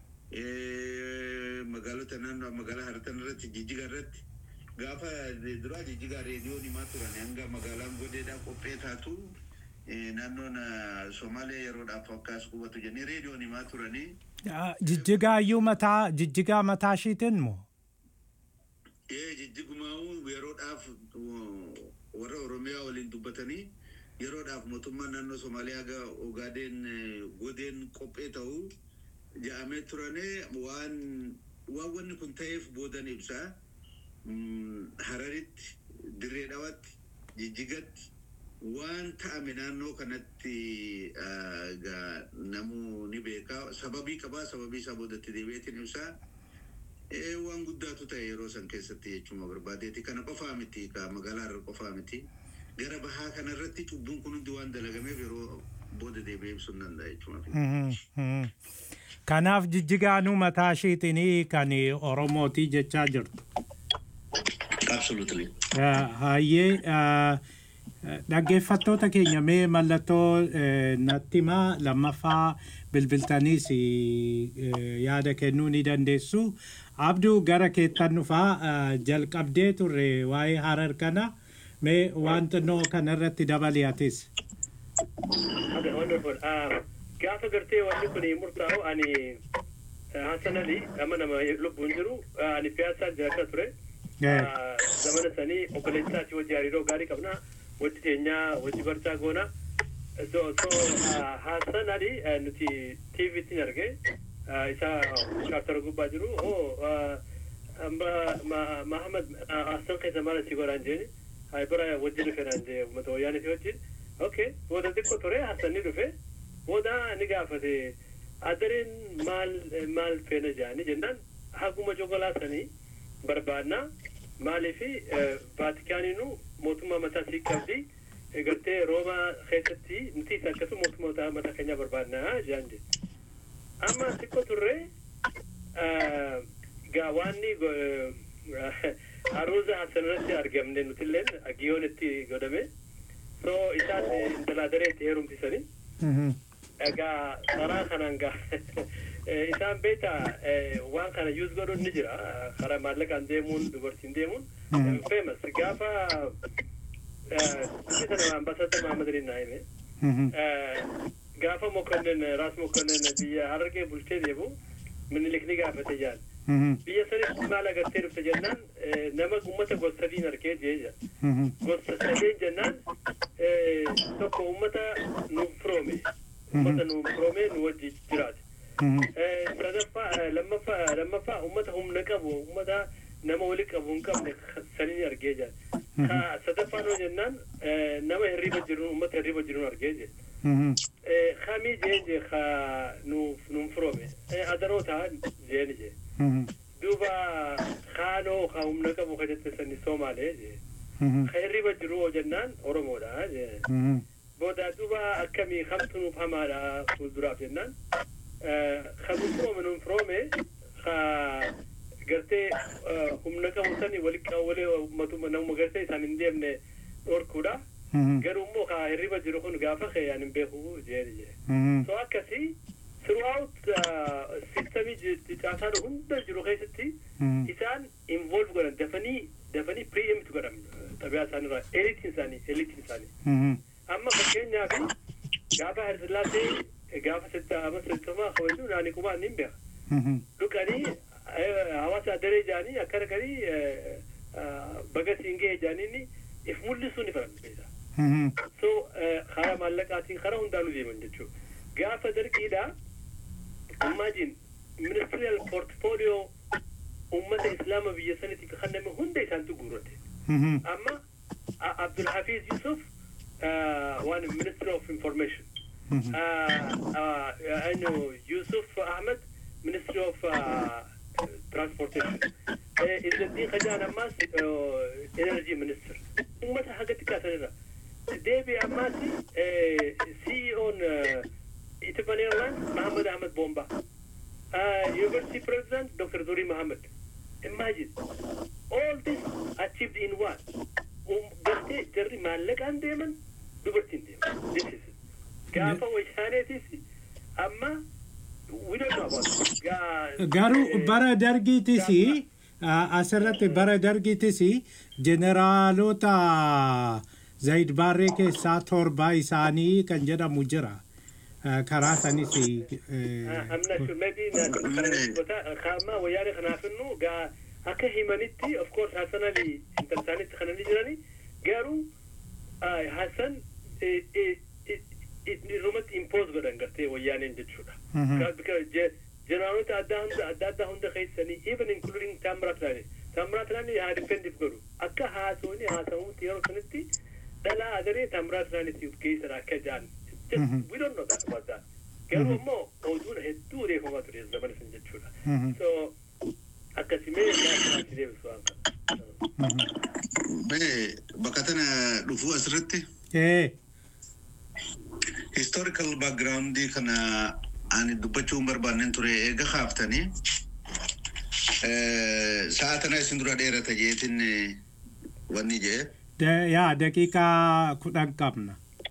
magaalota naannoo magaalaa haratan irratti jijjiga irratti gaafa duraa jijjigaa reediyoon himaa turan hanga magaalaan godeedhaa qophee taatu naannoon Somaaliyaa yeroodhaaf akkas qubatu jennee reediyoon himaa turanii. Jijjigaayyuu mataa jijjigaa mataa ishiitiin moo? Ee jijjigumaa'uu yeroodhaaf warra Oromiyaa waliin dubbatanii yeroodhaaf mootummaan naannoo Somaaliyaa ga Ogaadeen godeen qophee ta'uu ja'amee turane waan waan wanni kun ta'eef boodan ibsaa. Hararitti dirree dhawatti jijjigatti waan ta'ame naannoo kanatti namuu ni beekaa sababii qabaa sababii isaa boodatti deebi'eetiin ibsaa Eh, waan guddaatu ta'e yeroo san keessatti jechuma barbaadeeti kana qofaa miti ka magaalaa irra qofaa miti gara bahaa kana irratti cubbuun kun hundi waan dalagameef yeroo booda deebi'ee ibsuu hin danda'a jechuma. Mhm, mhm. Kanaaf jijjigaanuu mataa ishiitiin kan Oromootii jechaa jirtu. Absolutely. Hayyee dhaggeeffattoota keenya mee mallattoo eh, natti himaa lammaffaa bilbiltaniis eh, yaada kennuu ni dandeessu. Abduu gara keettan dhufaa eh, jalqabdee turre waa'ee harar kana mee waan xinnoo kanarratti dabali atis. Okay, wonderful. Uh, gaafa gartee wanni kun murtaa'u ani uh, Hassan Ali amma nama lubbuun jiru uh, ani piyaasaa jiraachaa ture. Eh. Uh, zamana sanii obboleessaati wajji hariiroo gaarii qabna wajji teenyaa wajji barchaa goona. So, so uh, Hassan Ali uh, nuti TV'tti arge uh, isa chaartara gubbaa jiru. Oh, uh, amma ma, Mahamad uh, Hassan keessa maal si godhaan jeeni. Hai bara wajji dhufe naan jee uummata wayyaaniiti wajjin. Okay, booda xiqqoo ture Hassan ni dhufe. Booda ni gaafate adareen maal maal feena jaani jennaan haguma jogolaasanii barbaadna maaliifi vaatikaaniinu mootummaa mataa sii qabdi gartee roomaa keessatti nuti akkasuma mootummaa mataa keenyaa barbaadna jaan jedhe amma xiqqoo turre gaa waanni haruuza hasanarratti argamne nutilleen giyoon itti godhame so isaan intalaa dareetti heerumsisanii egaa karaa kanaan gaa isaan beeta waan kana yuus godhuun ni jira karaa maallaqaan deemuun dubartiin deemuun famous gaafa sana ambaasadar mahamad ali naa hime gaafa mokonnin raas mokonnin biyya harargee bulchee deemu minilik ni gaafate jaan biyya sanitti maal agartee dhufte jennaan nama ummata gosa sadiin argee jee gosa sadeen jennaan tokko ummata nuuf firoome ummata nuuf firoome nu wajji jiraate sadaffaa lammaffaa lammaffaa ummata humna qabu ummata nama wali qabu hin qabne saniin argee jaan sadaffaa noo jennaan nama hirriba jiru ummata hirriba jiru argee jee kamii jeen jee ka nuuf nuun firoome adaroo ta'an jeen jee duuba kaanoo ka humna qabu ka jette sani soomaalee jee ka hirriba jiru oo jennaan oromoodha jee booda duuba akkamii kamtu nuuf hamaadha fuulduraaf jennaan ka nuun firoome nuun firoome ka gartee humna qabu sani wali wali ummatuma namuma gartee isaan hin deemne dhorkuudha garuu immoo ka hirriba jiru kun gaafa keeyaan hin beeku jeen jee so akkasii throughout systemii caasaa hunda jiru keessatti isaan involve godhan dafanii dafanii preempt godhan xabiyaa isaanii irraa eliitiin isaanii eliitiin isaanii amma fakkeenyaaf gaafa harsillaasee gaafa sittama sittama kabaju naani kumaan hin beeka dhuganii hawaasa adaree jaanii akkana kanii baga siin ga'e jaaniin if mul'isuu ni faran beesa so karaa maallaqaatiin karaa hundaanuu deeman jechuudha gaafa dargiidha imagine ministerial portfolio ummata islaama biyya sanitti kanname hunda isaantu guurrate amma abdulhafiz yusuf one minister of information anu yusuf ahmed ministry of transportation izzaddiin khajaan ammaas energy minister ummata hagatti kaasanirra deebi ammaas ceo'n Ethiopian Airlines, Mohammed Ahmed Bomba. Uh, University President, Dr. Duri Mohammed. Imagine, all this achieved in what? Um, gartee jarri maallaqaan deeman dubartiin deeman. This is it. Gaafa wayshaaneetis amma we don't know about it. Gaa- Garuu bara dargiitis asirratti bara dargiitis jeneraalota Zayid Baarree keessaa torba isaanii kan jedhamu jira. karaa sanis I'm not sure. Maybe not. Kama wayyaane kanaaf innu gaa akka himanitti of course Hassan Ali intal isaanitti kanani jirani garuu Hassan irrumatti impose godhan gartee wayyaaneen jechuudha. Jeneraalota adda hunda adda addaa hunda keessanii even including Tamrat Lani. Tamrat Lani haa defendif godhu. Akka haasawni haasawamutti yeroo sanitti dhalaa agaree Tamrat Lanitti geessan akka jaan. Just, we don't know that about that. Garuu immoo oduun hedduu odeeffamaa ture zamana san jechuudha. So akkasimee gaafatti deebisu waan kana. Mee bakka tana dhufuu asirratti ee historical background kana ani dubbachuu hin barbaanne ture eega kaaftanii sa'a tana isin dura dheerata jeetin wanni jee de- yaa daqiiqaa kudhan qabna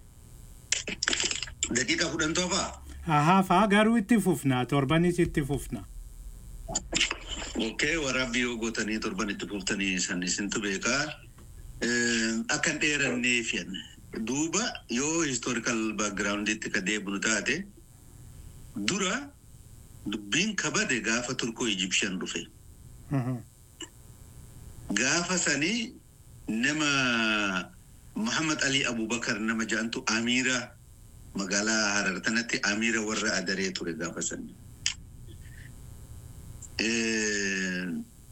daqiiqa kudhan toofaa hafaa garuu itti fufna torbanis itti fufna Okkee waraabbii yoo gootanii torban itti fuuftanii san isintu beekaa. Akka hin dheeranneef yan. Duuba yoo historical backgrounditti ka deebinu taate dura dubbiin kabade gaafa turkoo Egyptian dhufe. Mhm. Gaafa sanii nama Muhammad Ali Abubakar nama jedhantu Amiira magaalaa Harar tanatti Amiira warra adaree ture gaafa sanii. Eh,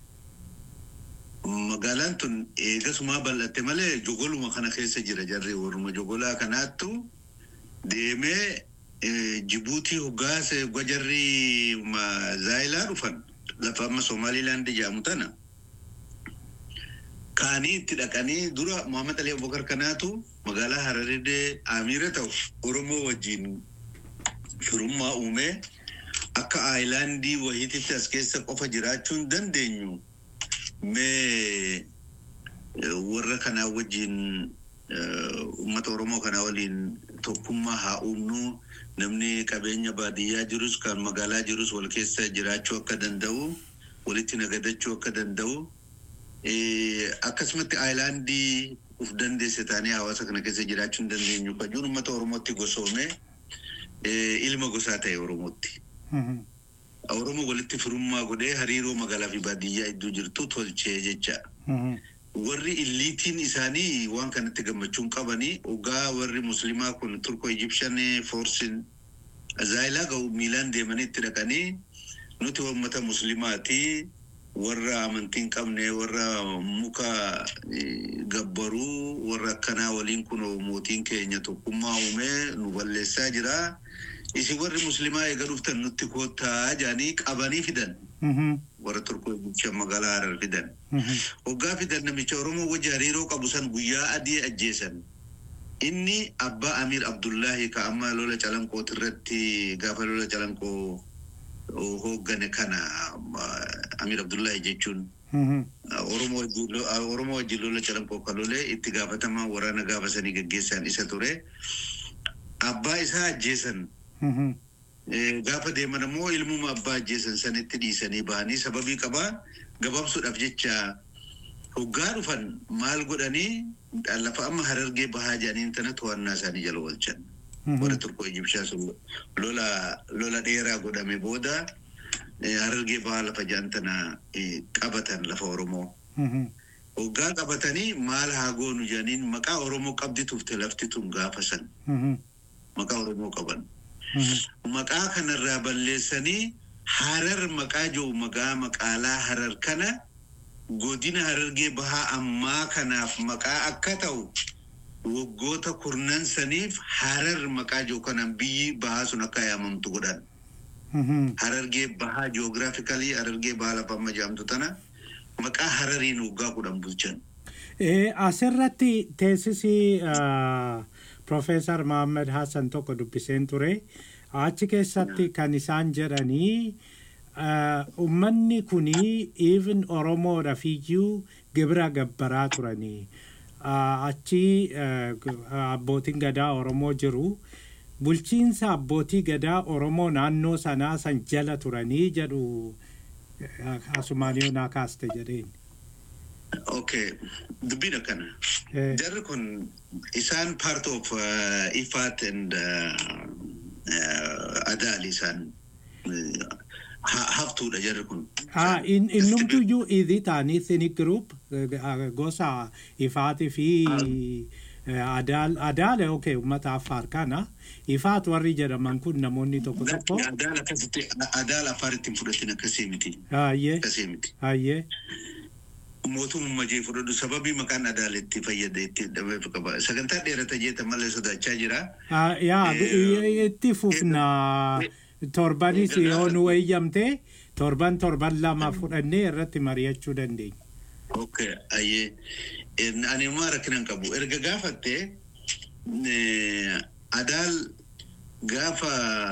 magaalaan tun eegasumaa bal'atte malee jogoluma kana keessa jira jarri warruma jogolaa kanaattu deemee eh, Jibuutii hoggaase hogga jarri ma- zaayilaa dhufan lafa amma Somaaliilaand jedhamu tana. Kaanii itti dhaqanii dura Muhammad Ali Abubakar kanaatu magaalaa Hararidee Amiira ta'u Oromoo wajjin firummaa uumee akka aayilaandii wayiititti as keessa qofa jiraachuu hin dandeenyu mee eh, warra kanaa wajjin eh, uummata oromoo kanaa waliin tokkummaa haa uumnu namni qabeenya baadiyyaa jirus kan magaalaa jirus wal keessa jiraachuu akka danda'u walitti nagadachuu akka danda'u eh, akkasumatti aayilaandii uf dandeesse taanee hawaasa kana keessa jiraachuu hin dandeenyu kajuun uummata oromootti gosoomee eh, ilma gosaa ta'e oromootti. Mhm. Oromoo walitti firummaa godhee hariiroo magaalaa fi baadiyyaa iddoo jirtu tolchee jecha. Mhm. Warri illiitiin isaanii waan kanatti gammachuun qabanii ogaa warri musliimaa kun turko Egyptian forsin zaayilaa ga'u miilaan deemanii itti dhaqanii nuti uummata musliimaati warra amantiin qabne warra muka eh, gabbaruu warra akkanaa waliin kun mootiin keenya tokkummaa uumee nu balleessaa jira. Isin warri musliimaa eega dhuftan nutti koottaa jedhanii qabanii fidan Mhm. warra turko Egyptian magaalaa Harar fidan. Mhm. Hoggaa fidan namicha Oromoo wajji hariiroo qabu san guyyaa adii ajjeesan. Inni abbaa Amir Abdullahi ka amma lola calanqoo irratti gaafa lola calanqoo hooggane kana ah, Amir Abdullahi jechuun Mhm. ah, Oromoo wajjin lo- ah, Oromoo wajjin lola calanqoo kan lolee itti gaafatamaa waraana gaafa sanii gaggeessan isa ture. Abbaa isaa ajjeesan. Mhm. Eh, gaafa deeman immoo ilmuma abbaa ajjeesan sanitti dhiisanii bahanii sababii qabaa gabaabsuudhaaf jecha hoggaa dhufan maal godhanii lafa amma harargee bahaa jedhaniin tana to'annaa isaanii jala oolchan. Warra turkoo Ijibshaa sun lola lola dheeraa godhame booda eh, harargee bahaa lafa jedhan tana eh, qabatan lafa Oromoo. Mhm. Hoggaa qabatanii maal haa goonu jedhaniin maqaa Oromoo qabdi tufte lafti tun gaafa san Mhm. maqaa Oromoo qaban. Mhm. maqaa kanarraa balleessanii harar maqaa jiru maqaa maqaalaa harar kana godina harargee bahaa ammaa kanaaf maqaa akka ta'u waggoota kurnan saniif harar maqaa jiru kanaan biyyi bahaa sun akka yaamamtu godhan. Mhm. Harargee bahaa jiyoogiraafikalii harargee bahaa lafa amma jedhamtu tana maqaa harariin waggaa kudhan bulchan. Eh, asirratti teessisi ah, Profeesar Mohaammed Hassan tokko dubbiseen ture. Achi keessatti kan isaan jedhanii ah, ummanni kuni even Oromoodhaaf iyyuu gibira gabbaraa turanii. Ah, Achi ah, g- abbootiin gadaa Oromoo jiru. Bulchiinsa abbootii gadaa Oromoo naannoo sanaa san jala turanii jedhu eh, asumaan yoo naa kaaste jedheen. Okay, dubbiin akkana. Eh, Jarri kun isaan part of uh, Ifat and uh, uh, Adal isaan uh, ha- haftuudha jarri kun. Ah, in innumtuyyuu idhi taanii Thinik Group eh, ah, gosa ifaatii fi eh, adaal adaale okay uummata affaar kana ifaat warri jedhaman kun namoonni tokko tokko Adal akkasitti Adal afaaritti hin fudhatin akkasii miti. hayyee Akkasii miti. hayyee Mootummaa jee fudhadhu sababii maqaan Adal itti fayyada itti dhabeef qaba. Sagantaa dheerata jeeta malee sodaachaa jira. Ah, yaa Eh, itti fufna torbanis yoo nu eeyyamte torban torban lama fudhannee irratti mari'achuu dandeenya. Okay, ayyee. En- Ani immoo rakkina hin qabu. Erga gaafatte eh, adaal gaafa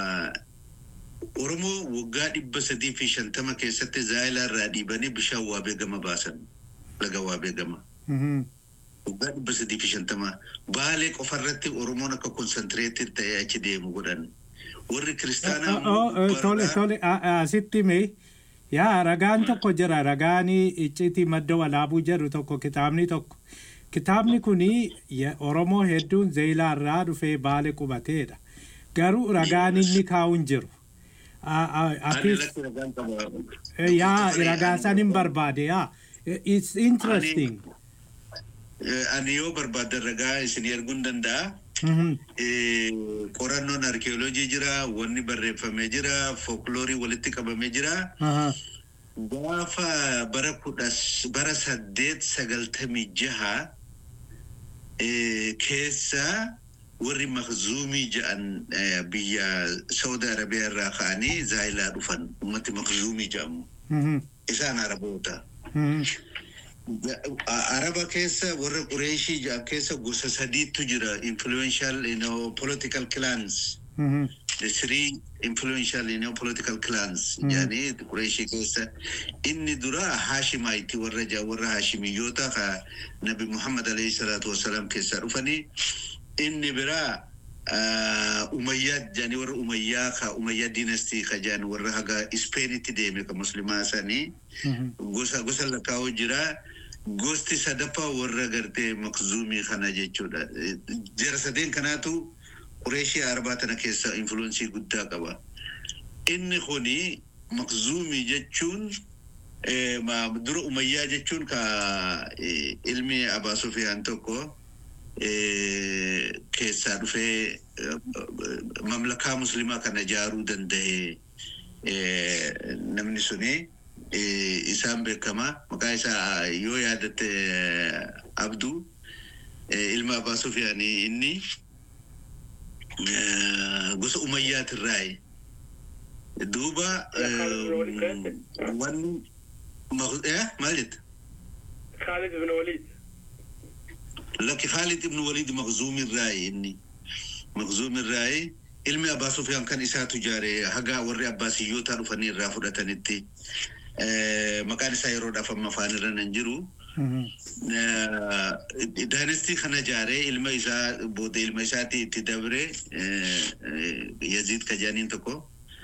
Oromoo waggaa dhibba sadii fi shantama keessatti zaayilaa irraa dhiibanii bishaan waabee gama baasan. Laga waabee gama. Mhm. Waggaa dhibba sadii fi shantama. Baalee qofarratti Oromoon akka konsantireetii ta'ee achi deemu godhan. Warri kiristaanaa Oh, oh, eh, Tole barraa- tole a- a- asitti mee yaa ragaan tokko jira ragaan iccitii madda walaabuu jedhu tokko kitaabni tokko. Kitaabni kuni ya- Oromoo hedduun zeeyilaa irraa dhufee baale qubateedha. Garuu ragaan inni kaa'u hin jiru. A- a- Ani Atis lakki ragaan qaba. eh, yaa Ani- ragaa san hin barbaade yaa. Eh, It's interesting. Eh, Ani yoo barbaadde ragaa isin erguun danda'a. Mhm. Eh, qorannoon arkeoloojii jira, wanni barreeffamee jira, folkloorii walitti qabamee jira. Aha. Gaafa bara kudha bara saddeet sagaltamii jaha eh, keessa warri makzuumii jedhan eh, biyya Saudi Arabiyaa irraa ka'anii zaayilaa dhufan ummati makzuumii jedhamu. Mhm. Isaan Araboota. Mhm. A- Araba keessa warra Qureeshii jedhan keessa gosa sadiitu jira influential you know, political clans. Mhm. the three influential you know, political clans Mm. yani Qurayshii keessa inni dura Haashimaayiti warra ja warra Haashimiyyoota ka Nabi Muhammad alayhi salaatu wasalaam keessaa dhufanii inni biraa ah, Umayyaa jedhanii warra Umayyaa ka Umayyaa dinastii ka jedhan warra haga Ispeenitti deeme ka muslimaa sanii Mhm. gosa gosa lakkaa'u jira. Gosti sadaffaa warra gartee makzuumii kana jechuudha. Eh, Jara sadeen kanaatu Qureeshii arbaa tana keessa influensii guddaa qaba. Inni kuni makzuumii jechuun eh, ma- dura umayyaa jechuun ka eh, ilmi Abaa Sufiyaan tokko eh, keessaa dhufee eh, mamlakaa muslimaa kana ijaaruu danda'e eh, namni suni eh, isaan beekama maqaa isaa yoo yaadatte eh, abduu eh, ilma Abaa Sufiyaanii inni eh, gosa umayyaatirraayi duuba eh, wanni maq- eh, maal jetta خالد بن وليد لك خالد بن وليد مخزوم الراي إني مخزوم الراي ilmi abbaa sufiyaan kan isaa tujaare haga warri abbaasiyyoota dhufanii irraa fudhatanitti eh, maqaan isaa yeroodhaaf amma afaan irra nan jiru Mhm. daanestii kana jaaree ilma isaa booda ilma isaati itti dabre eh, eh, yaziid ka jedhaniin tokko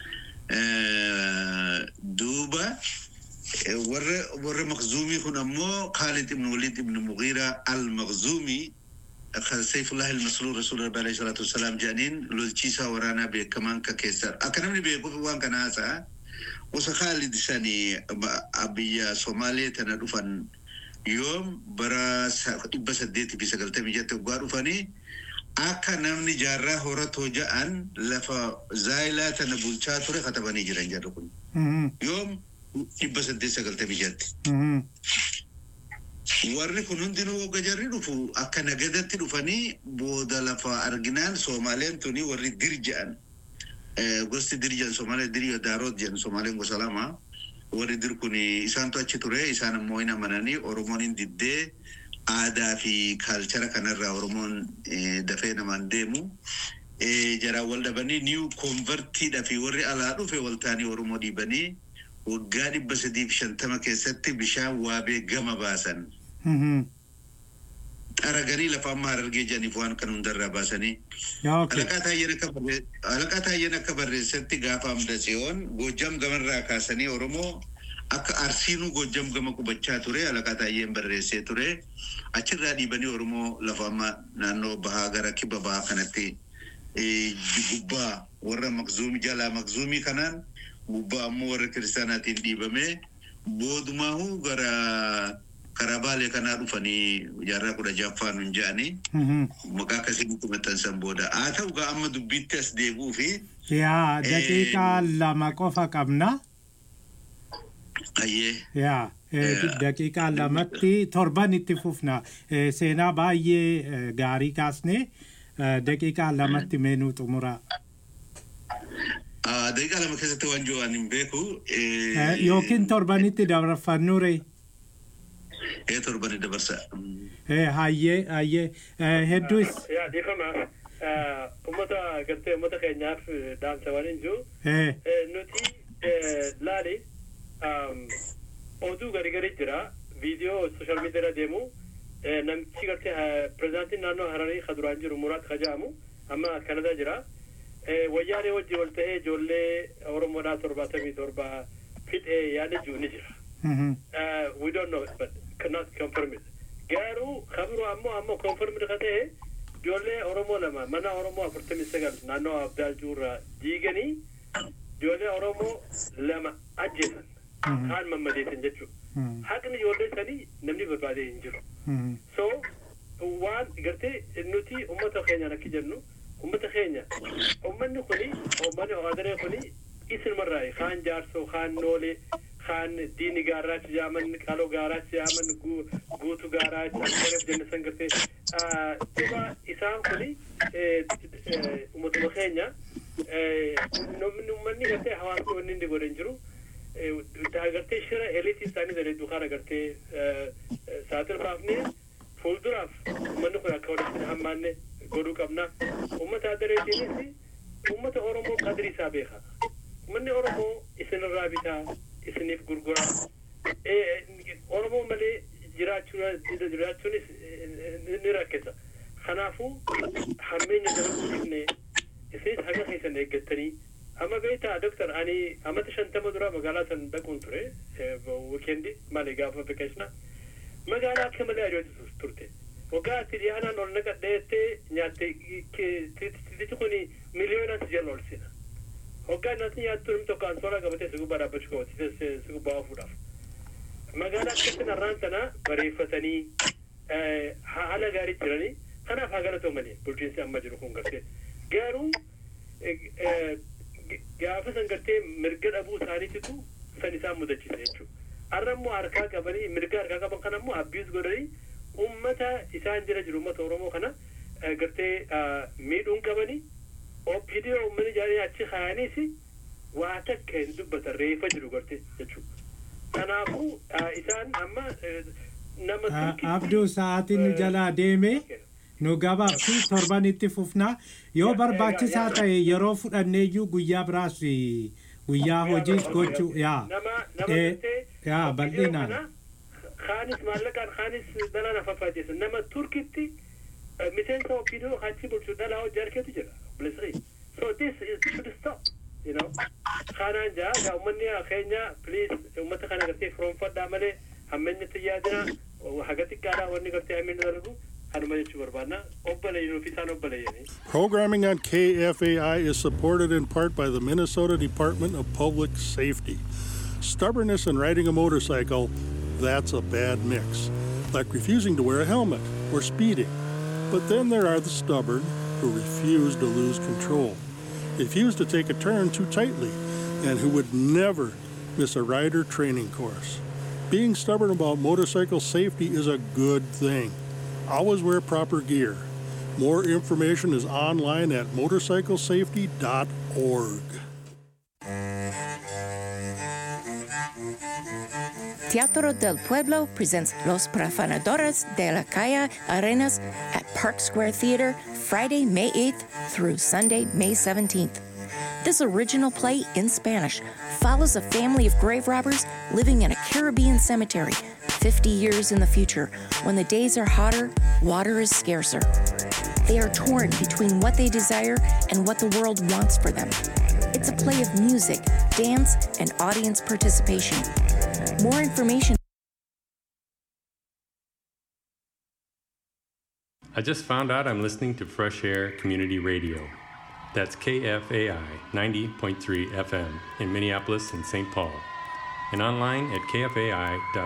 Eh, duuba eh, warra warra makzuumii kun ammoo Khalid ibn Walid ibn Mughira al-Makhzumi kan Saifullah al-Masrur Rasul Rabbi alayhi salatu wassalam jedhaniin lolchiisaa waraanaa beekamaan ka keessaa akka namni beekuuf waan kana haasa'a gosa Khalid sanii ma- biyya Somaalee tana dhufan yoom bara sa- dhibba saddeetii fi sagaltamii jette waggaa dhufanii akka namni jaarraa horatoo ja'an lafa zaayilaa tana bulchaa ture katabanii jiran jedhu kun Mhm. yoom dhibba saddeet sagaltamii jette. Mhm. Warri kun hundinuu wagga jarri dhufu akka nagadatti dhufanii booda lafa arginaan Soomaaleen tuni warri dir jedhan. Eh, Gosti dir jedhan Soomaalee dir yoo daaroot jedhan Soomaaleen gosa lama. Warri dir kun isaantu achi ture isaan immoo hin amananii Oromoon hin diddee aadaa fi kaalchara kanarraa Oromoon eh, dafee namaan deemu. Eh, Jaraan wal dhabanii niiw konvertiidha fi warri alaa dhufe waltaanii Oromoo dhiibanii waggaa dhibba sadii fi shantama keessatti bishaan waabee gama baasan. Mhm. Araganii lafa amma harargee jedhaniif waan kan hundarraa baasanii. Yeah, okay. Alaqaa Taayyeen akka barree- Alaqaa Taayyeen akka barreessetti gaafa amda si'oon Goojjam gamarraa kaasanii Oromoo akka Arsiinuu Goojjam gama qubachaa ture Alaqaa Taayyeen barreessee ture. Achirraa dhiibanii Oromoo lafa amma naannoo bahaa gara kibba bahaa kanatti eh, gubbaa warra makzuumii jalaa makzuumii kanaan gubbaa ammoo warra kiristaanaatiin dhiibamee boodumaahuu gara karaa baalee kanaa dhufanii jaarraa kudha jaffaan hin jedhanii Mhm. maqaa akkasitti maxxansan booda haa ta'u gaa amma dubbiitti as deebi'uu fi Yaa daqiiqaa lama qofa qabna. ayyee Yaa eh, Yeah. daqiiqaa lamatti torban itti fufna. Eh, Seenaa baay'ee eh, gaarii kaasne eh, daqiiqaa lamatti meenuu xumura. Ah, Daqiiqaa lama keessatti waan jiru ani hin beeku. Eh, Yookiin torbanitti dabarfannuure. Ee torbani dabarsa. Eh, Hayyee hayyee Eh, hedduus. yaa dhiifama ummata gartee ummata keenyaaf dhaamsa waan hin jiru Eh, nuti laali oduu gari gari jira viidiyoo sooshaal miidiyaa deemu namichi gartee pirezidaantiin naannoo hararii ka duraan jiru muraat kajaamu amma kanadaa jira wayyaanee wajji wal ta'ee ijoollee oromoodhaa torbaatamii torba fixee yaada jiru ni jira mhm. uh, we don't know it, but cannot confirm it. Garuu kabiroo ammoo ammoo confirmed ka ta'e ijoollee Oromoo lama mana Oromoo afurtamii sagal naannoo Abdaal Juurraa diiganii ijoollee Oromoo lama ajjeesan Mhm. kaan mammadeessan jechuudha. Mhm. Haqni ijoollee sanii namni barbaadee hin jiru. Mhm. So waan gartee nuti ummata keenyaan akki jennu ummata keenya ummanni kuni ummanni haadaree kuni isinumarraa kaan jaarsoo kaan noolee kaan diini gaarraachi jaaman qaloo gaarraachi jaaman gu- guutu gaarraachi akkareef jennisan gartee ah, duba isaan kuni eh, eh, ummatuma keenya eh, namni ummanni gartee hawaasni wanni inni godhan jiru eh, gartee shira eliitii isaanii jedhee dukaan agartee saaxil baafnee fuulduraaf uummanni kun akka walitti hin hammaanne godhuu qabna. Uummata adareetiinis uummata Oromoo qadri isaa beeka. Uummanni Oromoo isinirraa bitaa, isiniif gurguraa. Eh, Oromoo malee jiraachuu- jiraachuunis eh, ni rakkisa. Kanaafuu hammeenya jala guddifnee isinis haga keessan eeggattanii amma beektaa doktar ani amata shantama dura magaalaa san dhaquun ture wikendi maali gaafa vakeeshna magaalaa akka malee ajoojitu turte waggaa atti dhiyaanaan ol naqadheettee nyaatte titichi kun miliyoonaan si jala ol sina waggaa nyaati nyaattu namni tokko ansooraa qabatee si gubbaa dhaabbachuu qabate si gubbaa oofuudhaaf magaalaa akkatti narraan sana bareeffatanii eh, haala gaarii jiranii kanaaf haa galatoo malee bulchiinsi amma jiru kun gartee garuu eh, eh, gaafa san gartee mirga dhabuu isaaniititu san isaan mudachiisa jechuudha. Har'a immoo harkaa qabanii mirga harkaa qaban kana immoo abbiis godhanii uummata isaan jira jiru uummata Oromoo kana eh, gartee ah, miidhuun qabanii OPDO uummanni jaalanii achi kaayaniis waa takka hin dubbatan reefa jiru gartee jechuudha. Kanaafuu ah, isaan amma eh, nama Ah, Turkii- Abduu sa'aatiin nu jalaa deeme nu gabaabsi torban itti fufnaa yoo Ya- barbaachisaa ya- ya- ta'e yeroo fudhanneeyyuu guyyaa biraas eh, guyyaa hojiis gochuu yaa nama nama Eh, gartee yaa OPDO bal'inaan kana kaanis maallaqaan kaanis dhalaa na faffaajeessa nama turkitti eh, miseensa OPDO achi bulchu dhalaa hojii harkeetu jira bilisrii so this is should stop you know kanaan jaa gaa ummanni keenya please ummata kana gartee firoonfadhaa malee hammeenyatti yaadina haga xiqqaadhaa wanni gartee hammeenya darbu kanuma jechuu barbaadna obboleeyyinuu fi isaan obboleeyyanii Programming on KFAI is supported in part by the Minnesota Department of Public Safety. Stubbornness and riding a motorcycle, that's a bad mix, like refusing to wear a helmet or speeding. But then there are the stubborn who refuse to lose control, refuse to take a turn too tightly, and who would never miss a rider training course. Being stubborn about motorcycle safety is a good thing. Always wear proper gear. More information is online at motorcyclesafety.org. Teatro del Pueblo presents Los Profanadores de la Calle Arenas at Park Square Theater Friday, May 8th through Sunday, May 17th. This original play in Spanish follows a family of grave robbers living in a Caribbean cemetery 50 years in the future when the days are hotter, water is scarcer. They are torn between what they desire and what the world wants for them. It's a play of music, dance, and audience participation. More information I just found out I'm listening to Fresh Air Community Radio. That's KFAI 90.3 FM in Minneapolis and St. Paul, and online at kfai.org.